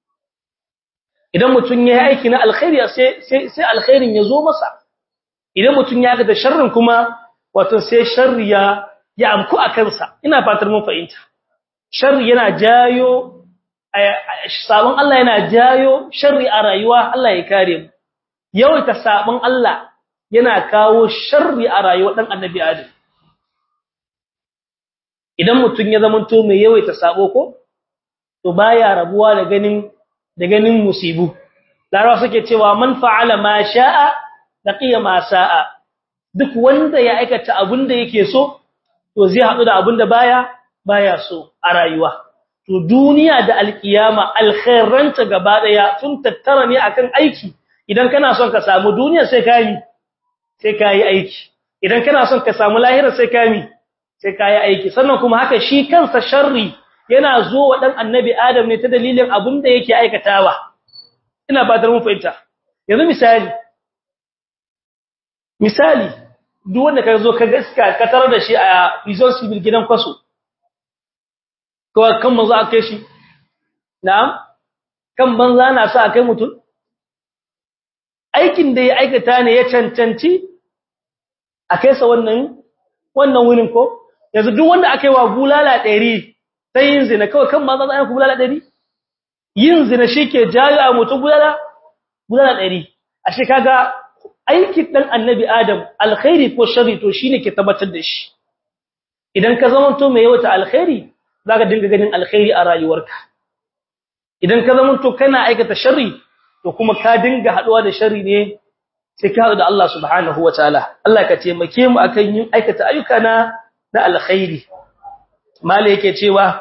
idan mutun yayi aiki na alkhairi sai sai sai alkhairin ya zo masa idan mutun ya ga da sharrin kuma wato sai sharri ya ya amku a kansa ina fatar mun fahimta sharri yana jayo sabon Allah yana jayo sharri a rayuwa Allah ya kare mu yawaita sabon Allah yana kawo sharri a rayuwar dan annabi Adam idan mutun ya zamanto mai yawaita sabo ko to baya rabuwa da ganin da ganin musibu larawa suke cewa man fa'ala ma sha'a laqiya ma sa'a duk wanda ya aikata abinda yake so to zai hadu da abinda baya baya so a rayuwa to duniya da alkiyama alkhairanta gaba daya tun tattara ne akan aiki idan kana son ka samu duniya sai kai sai kai aiki idan kana son ka samu lahira sai kai sai kai aiki sannan kuma haka shi kansa sharri yana zo wa dan annabi adam ne ta dalilin abin da yake aikatawa ina ba da mun fahimta yanzu misali misali duk wanda ka zo ka gaska ka tarar da shi a prison civil gidan kwaso to kan manzo a kai shi na'am kan banza na sa a kai mutum aikin da ya aikata ne ya cancanci a kai sa wannan wannan wurin ko yanzu duk wanda aka yi wa bulala 100 sai yin zina kawai kan banza za a yi bulala 100 yin zina shike jayo a mutum bulala bulala 100 ashe kaga aikin dan annabi adam alkhairi ko sharri to shine ke tabbatar da shi idan ka zama to mai yawata alkhairi zaka dinga ganin alkhairi a rayuwarka idan ka zama to kana aikata sharri to kuma ka dinga haduwa da sharri ne sai ka haɗu da Allah subhanahu wataala Allah ka taimake mu akan yin aikata ayyuka na na alkhairi mala yake cewa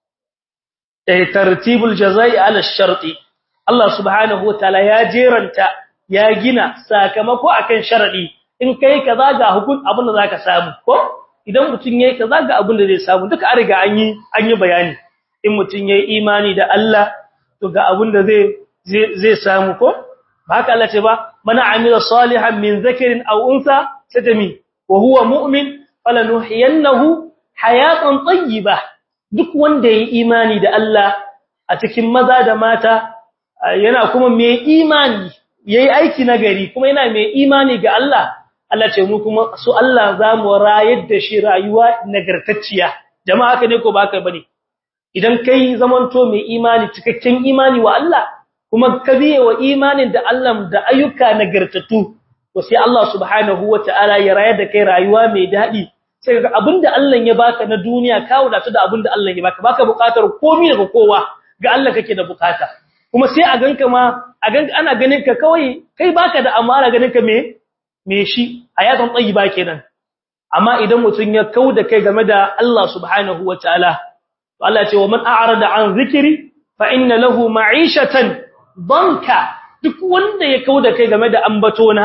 tartibul jazai ala sharti Allah subhanahu wataala ya jeranta ya gina sakamako akan sharadi in kai kaza ga hukun abin da zaka samu ko idan mutun yayi kaza ga abin da zai samu duka an riga an yi an yi bayani in mutun yayi imani da Allah to ga abin da zai zai samu ko ba haka Allah ce ba mana amila salihan min zakarin aw unsa satami wa huwa mu'min falanuhiyannahu hayatan tayyibah duk wanda yayi imani da Allah a cikin maza da mata yana kuma mai imani yayi aiki nagari kuma yana mai imani ga Allah Allah ce mu kuma su Allah zamu rayar da shi rayuwa nagartacciya jama'a haka ne ko ba haka bane idan kai zamanto mai imani cikakken imani wa Allah kuma ka biye wa imanin da Allah da ayyuka nagartattu to sai Allah subhanahu wataala ya rayar da kai rayuwa mai dadi sai ga abinda Allah ya baka na duniya ka wadatu da abinda Allah ya baka baka bukatar komai daga kowa ga Allah kake da bukata kuma sai a ganka ma a ganka ana ganin ka kawai kai baka da amara ganin ka me me shi hayatan tayyiba kenan amma idan mutun ya kauda kai game da Allah subhanahu wataala to Allah ya ce wa man a'rada an zikri fa inna lahu ma'ishatan banka duk wanda ya kauda kai game da ambatona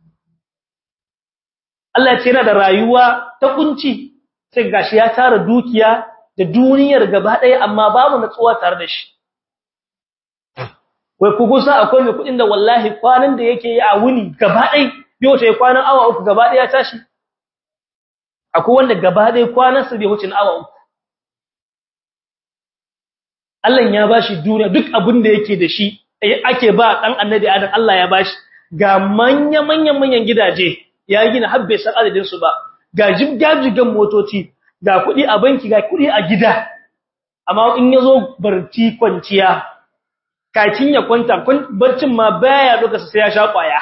Allah ya ce yana da rayuwa ta kunci sai gashi ya tara dukiya da duniyar gaba ɗaya amma babu natsuwa tare da shi wai ku gusa akwai mai kudin da wallahi kwanan da yake yi a wuni gaba ɗaya bai wuce kwanan awa uku gaba ɗaya ya tashi akwai wanda gaba ɗaya kwanan sa bai wuce awa uku Allah ya bashi duniya duk abin da yake da shi ake ba dan annabi Adam Allah ya bashi ga manya manyan manyan gidaje ya gina habbe san adadin su ba ga jibgajigan motoci ga kudi a banki ga kudi a gida amma in yazo barci kwanciya kakin ya kwanta barcin ma baya duka sai ya sha kwaya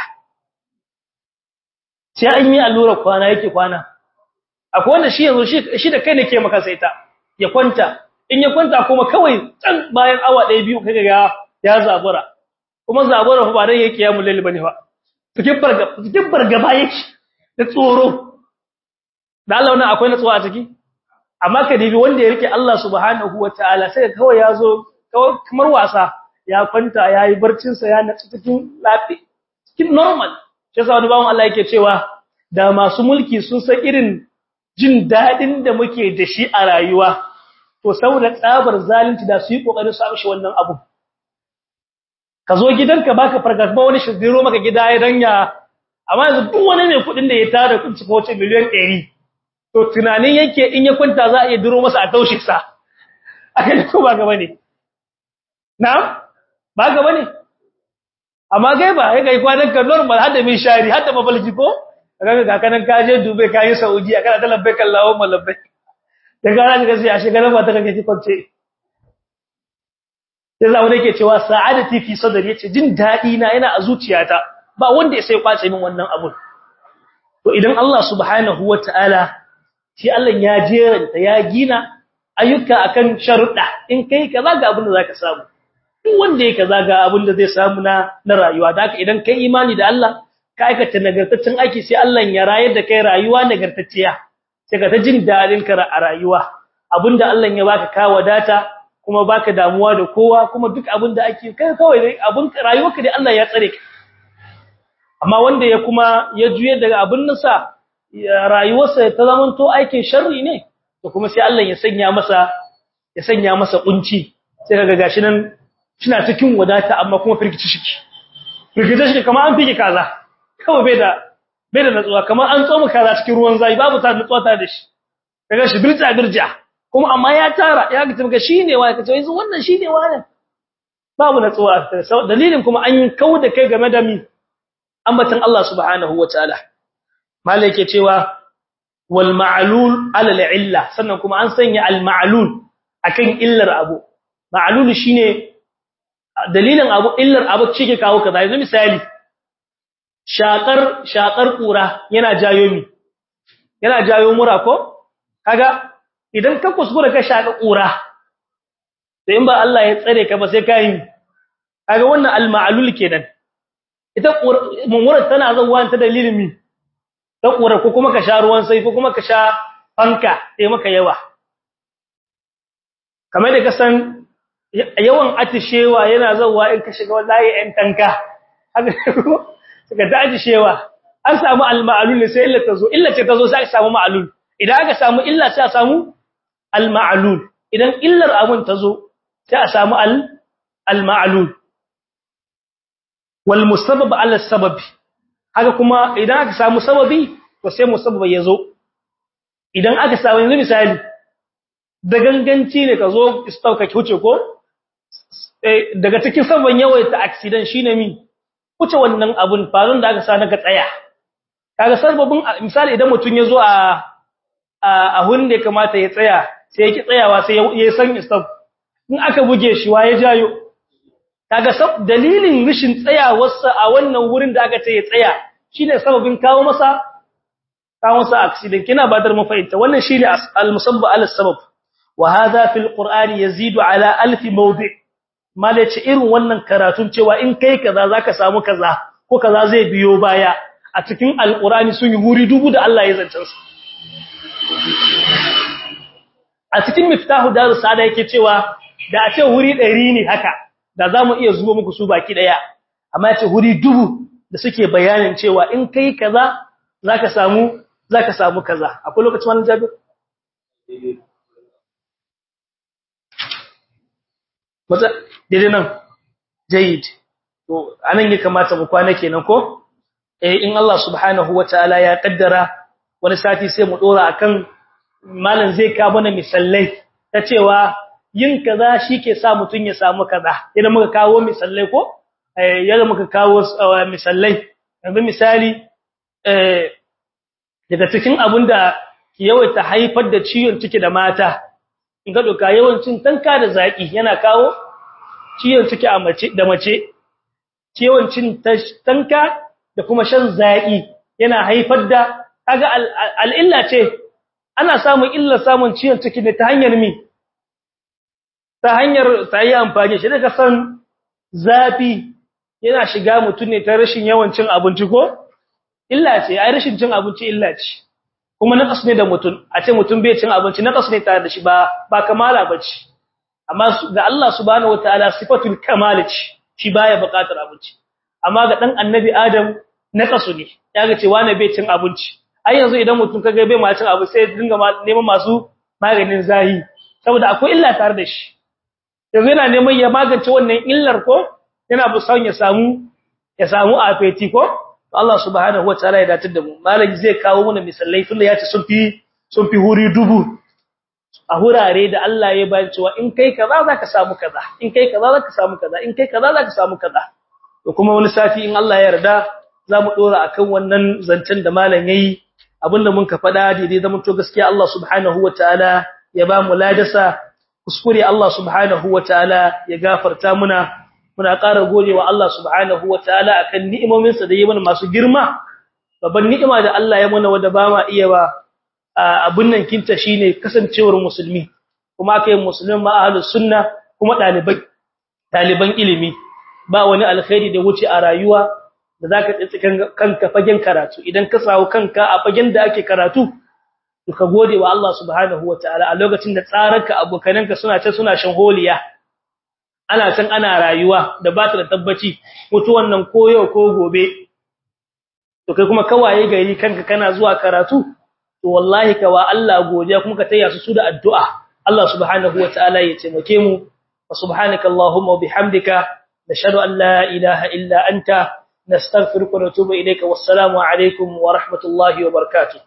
sai an yi allura kwana yake kwana akwai wanda shi yanzu shi da kai ne ke maka saita ya kwanta in ya kwanta kuma kawai can bayan awa ɗaya biyu kaga ga ya zabura kuma zabura fa ba dan yake ya mulali bane fa cikin barga cikin bargaba yake da tsoro da Allah wannan akwai natsuwa a ciki amma ka dibi wanda ya rike Allah subhanahu wataala sai kawai ya zo kawai kamar wasa ya kwanta yayi barcin sa ya natsu cikin lafi cikin normal sai sa wani bawon Allah yake cewa da masu mulki sun san irin jin dadin da muke da shi a rayuwa to saboda tsabar zalunci da su yi kokarin su amshi wannan abu ka zo gidanka baka fargaba wani shigiro maka gida ya danya amma yanzu duk wani ne kudin da ya tara kun cika wace miliyan 100 to tunanin yake in ya kwanta za a iya duro masa a taushe sa akai ko ba gaba ne na'am ba gaba ne amma gai ba ya kai kwanan ka normal hada min shari hada mafalki ko kaga ga kanan ka je Dubai ka yi Saudi kana ta labbaik Allahumma labbaik da gara da sai a shiga ba ta kake ki kwance sai zawo nake cewa sa'adati fi sadri yace jin dadi na yana a zuciyata ba wanda ya sai kwace min wannan abun to idan Allah subhanahu wataala shi Allah ya jeranta ya gina ayyuka akan sharuda in kai kaza ga abin da zaka samu duk wanda yake kaza ga abin da zai samu na na rayuwa da haka idan kai imani da Allah ka aikata nagartaccen aiki sai Allah ya rayar da kai rayuwa nagartacciya sai ka ta jin dadin ka a rayuwa abinda Allah ya baka ka wadata kuma baka damuwa da kowa kuma duk abinda ake kai kawai dai abin rayuwarka dai Allah ya tsare ka amma wanda ya kuma ya juye daga abin nasa rayuwarsa ta zamanto aikin sharri ne to kuma sai Allah ya sanya masa ya sanya masa kunci sai kaga gashi nan kina cikin wadata amma kuma firgici shiki firgici shiki kamar an fike kaza kawai bai da bai da natsuwa kamar an tsoma kaza cikin ruwan zai babu ta natsuwa ta da shi kaga shi birja birja kuma amma ya tara ya ga tabbata shine wa kace yanzu wannan shine wa babu natsuwa dalilin kuma an yi kauda kai game da mi ambatan Allah subhanahu wataala malai yake cewa wal ma'lul ala al illa sannan kuma an sanya al ma'lul akan illar abu ma'lul shine dalilin abu illar abu cike kawo kaza yanzu misali shakar shakar kura yana jayo mi yana jayo mura ko kaga idan ka kuskura ka shaka kura sai in ba Allah ya tsare ka ba sai ka yi kaga wannan al ma'lul kenan ita mummurar tana zuwa ta dalilin mi ta kura ko kuma ka sha ruwan sai ko kuma ka sha fanka sai maka yawa kamar da ka san yawan atishewa yana zuwa in ka shiga wallahi ɗan tanka haka suka ta atishewa an samu al-ma'lul sai illa ta zo illa ce ta zo sai aka samu ma'lul idan aka samu illa sai a samu al-ma'lul idan illar abun ta zo sai a samu al-ma'lul wal musabbab ala sababi haka kuma idan aka samu sababi to sai musabbab ya zo idan aka samu yanzu misali da ganganci ne ka zo istauka huce ko daga cikin sabon yawaita accident shine mi huce wannan abun farun da aka sa naka tsaya kaga sababin misali idan mutun ya zo a a hun da kamata ya tsaya sai ya ki tsayawa sai ya san istau in aka buge shi wa ya jayo kaga dalilin rishin tsayawarsa a wannan wurin da aka ce ya tsaya shine sababin kawo masa kawo masa accident kina badar mu fahimta wannan shine al-musabba al-sabab wa hadha fil qur'ani yazidu ala alf mawdi' malaci irin wannan karatun cewa in kai kaza zaka samu kaza ko kaza zai biyo baya a cikin al-qur'ani sun yi huri dubu da Allah ya zance su a cikin miftahu darus sada yake cewa da a ce huri 100 ne haka da za mu iya zuwa muku su baki daya amma yace huri dubu da suke bayanin cewa in kai kaza zaka samu zaka samu kaza akwai lokacin wannan jabir mata dai nan jayyid to anan ya kamata mu kwana kenan ko eh in Allah subhanahu wataala ya kaddara wani sati sai mu dora akan malam zai ka mana misallai ta cewa yin kaza shike sa mutun ya samu kaza idan muka kawo misallai ko eh yadda muka kawo misallai yanzu misali eh daga cikin abinda ki yawaita haifar da ciwon ciki da mata in ga doka yawancin tanka da zaki yana kawo ciwon ciki a mace da mace ciwon cin tanka da kuma shan zaki yana haifar da kaga al'illa ce ana samun illa samun ciwon ciki ne ta hanyar mi ta hanyar ta yi amfani shi daga san zafi yana shiga mutum ne ta rashin yawan cin abinci ko illa ce ai rashin cin abinci illa ce kuma naqas ne da mutum a ce mutum bai cin abinci naqas ne tare da shi ba ba kamala bace amma ga Allah subhanahu wataala sifatul kamal ce shi baya buƙatar abinci amma ga dan annabi adam naqasu ne yaga ce wani bai cin abinci ai yanzu idan mutum kaga bai ma cin abu sai dinga neman masu maganin zahi saboda akwai illa tare da shi yanzu yana neman ya magance wannan illar ko yana busan ya samu ya samu afeti ko Allah subhanahu wataala ya datar da mu malami zai kawo mana misalai tunda ya ce sun fi sun fi huri dubu a hurare da Allah ya bayyana cewa in kai kaza zaka samu kaza in kai kaza zaka samu kaza in kai kaza zaka samu kaza to kuma wani sati in Allah ya yarda zamu dora akan wannan zancen da malam yayi abinda mun ka fada daidai zaman to gaskiya Allah subhanahu wataala ya ba mu ladasa kuskure Allah subhanahu wataala ya gafarta muna muna ƙara godewa Allah subhanahu wataala akan ni'imominsa da yayi mana masu girma babban ni'ima da Allah ya mana wanda ba ma iya ba abun nan kinta shine kasancewar musulmi kuma kai musulmin ma ahlus sunna kuma dalibai daliban ilimi ba wani alkhairi da wuce a rayuwa da zaka tsi kanka fagen karatu idan ka sawo kanka a fagen da ake karatu to ka gode wa Allah subhanahu wataala a lokacin da tsararka abokananka suna ce suna shan holiya ana san ana rayuwa da ba ta da tabbaci mutuwan nan ko yau ko gobe to kai kuma kawaye gari kanka kana zuwa karatu to wallahi ka wa Allah godiya kuma ka taya su su da addu'a Allah subhanahu wataala ya taimake mu wa subhanaka allahumma wa bihamdika nashhadu an la ilaha illa anta nastaghfiruka wa natubu ilayka wassalamu alaikum wa rahmatullahi wa barakatuh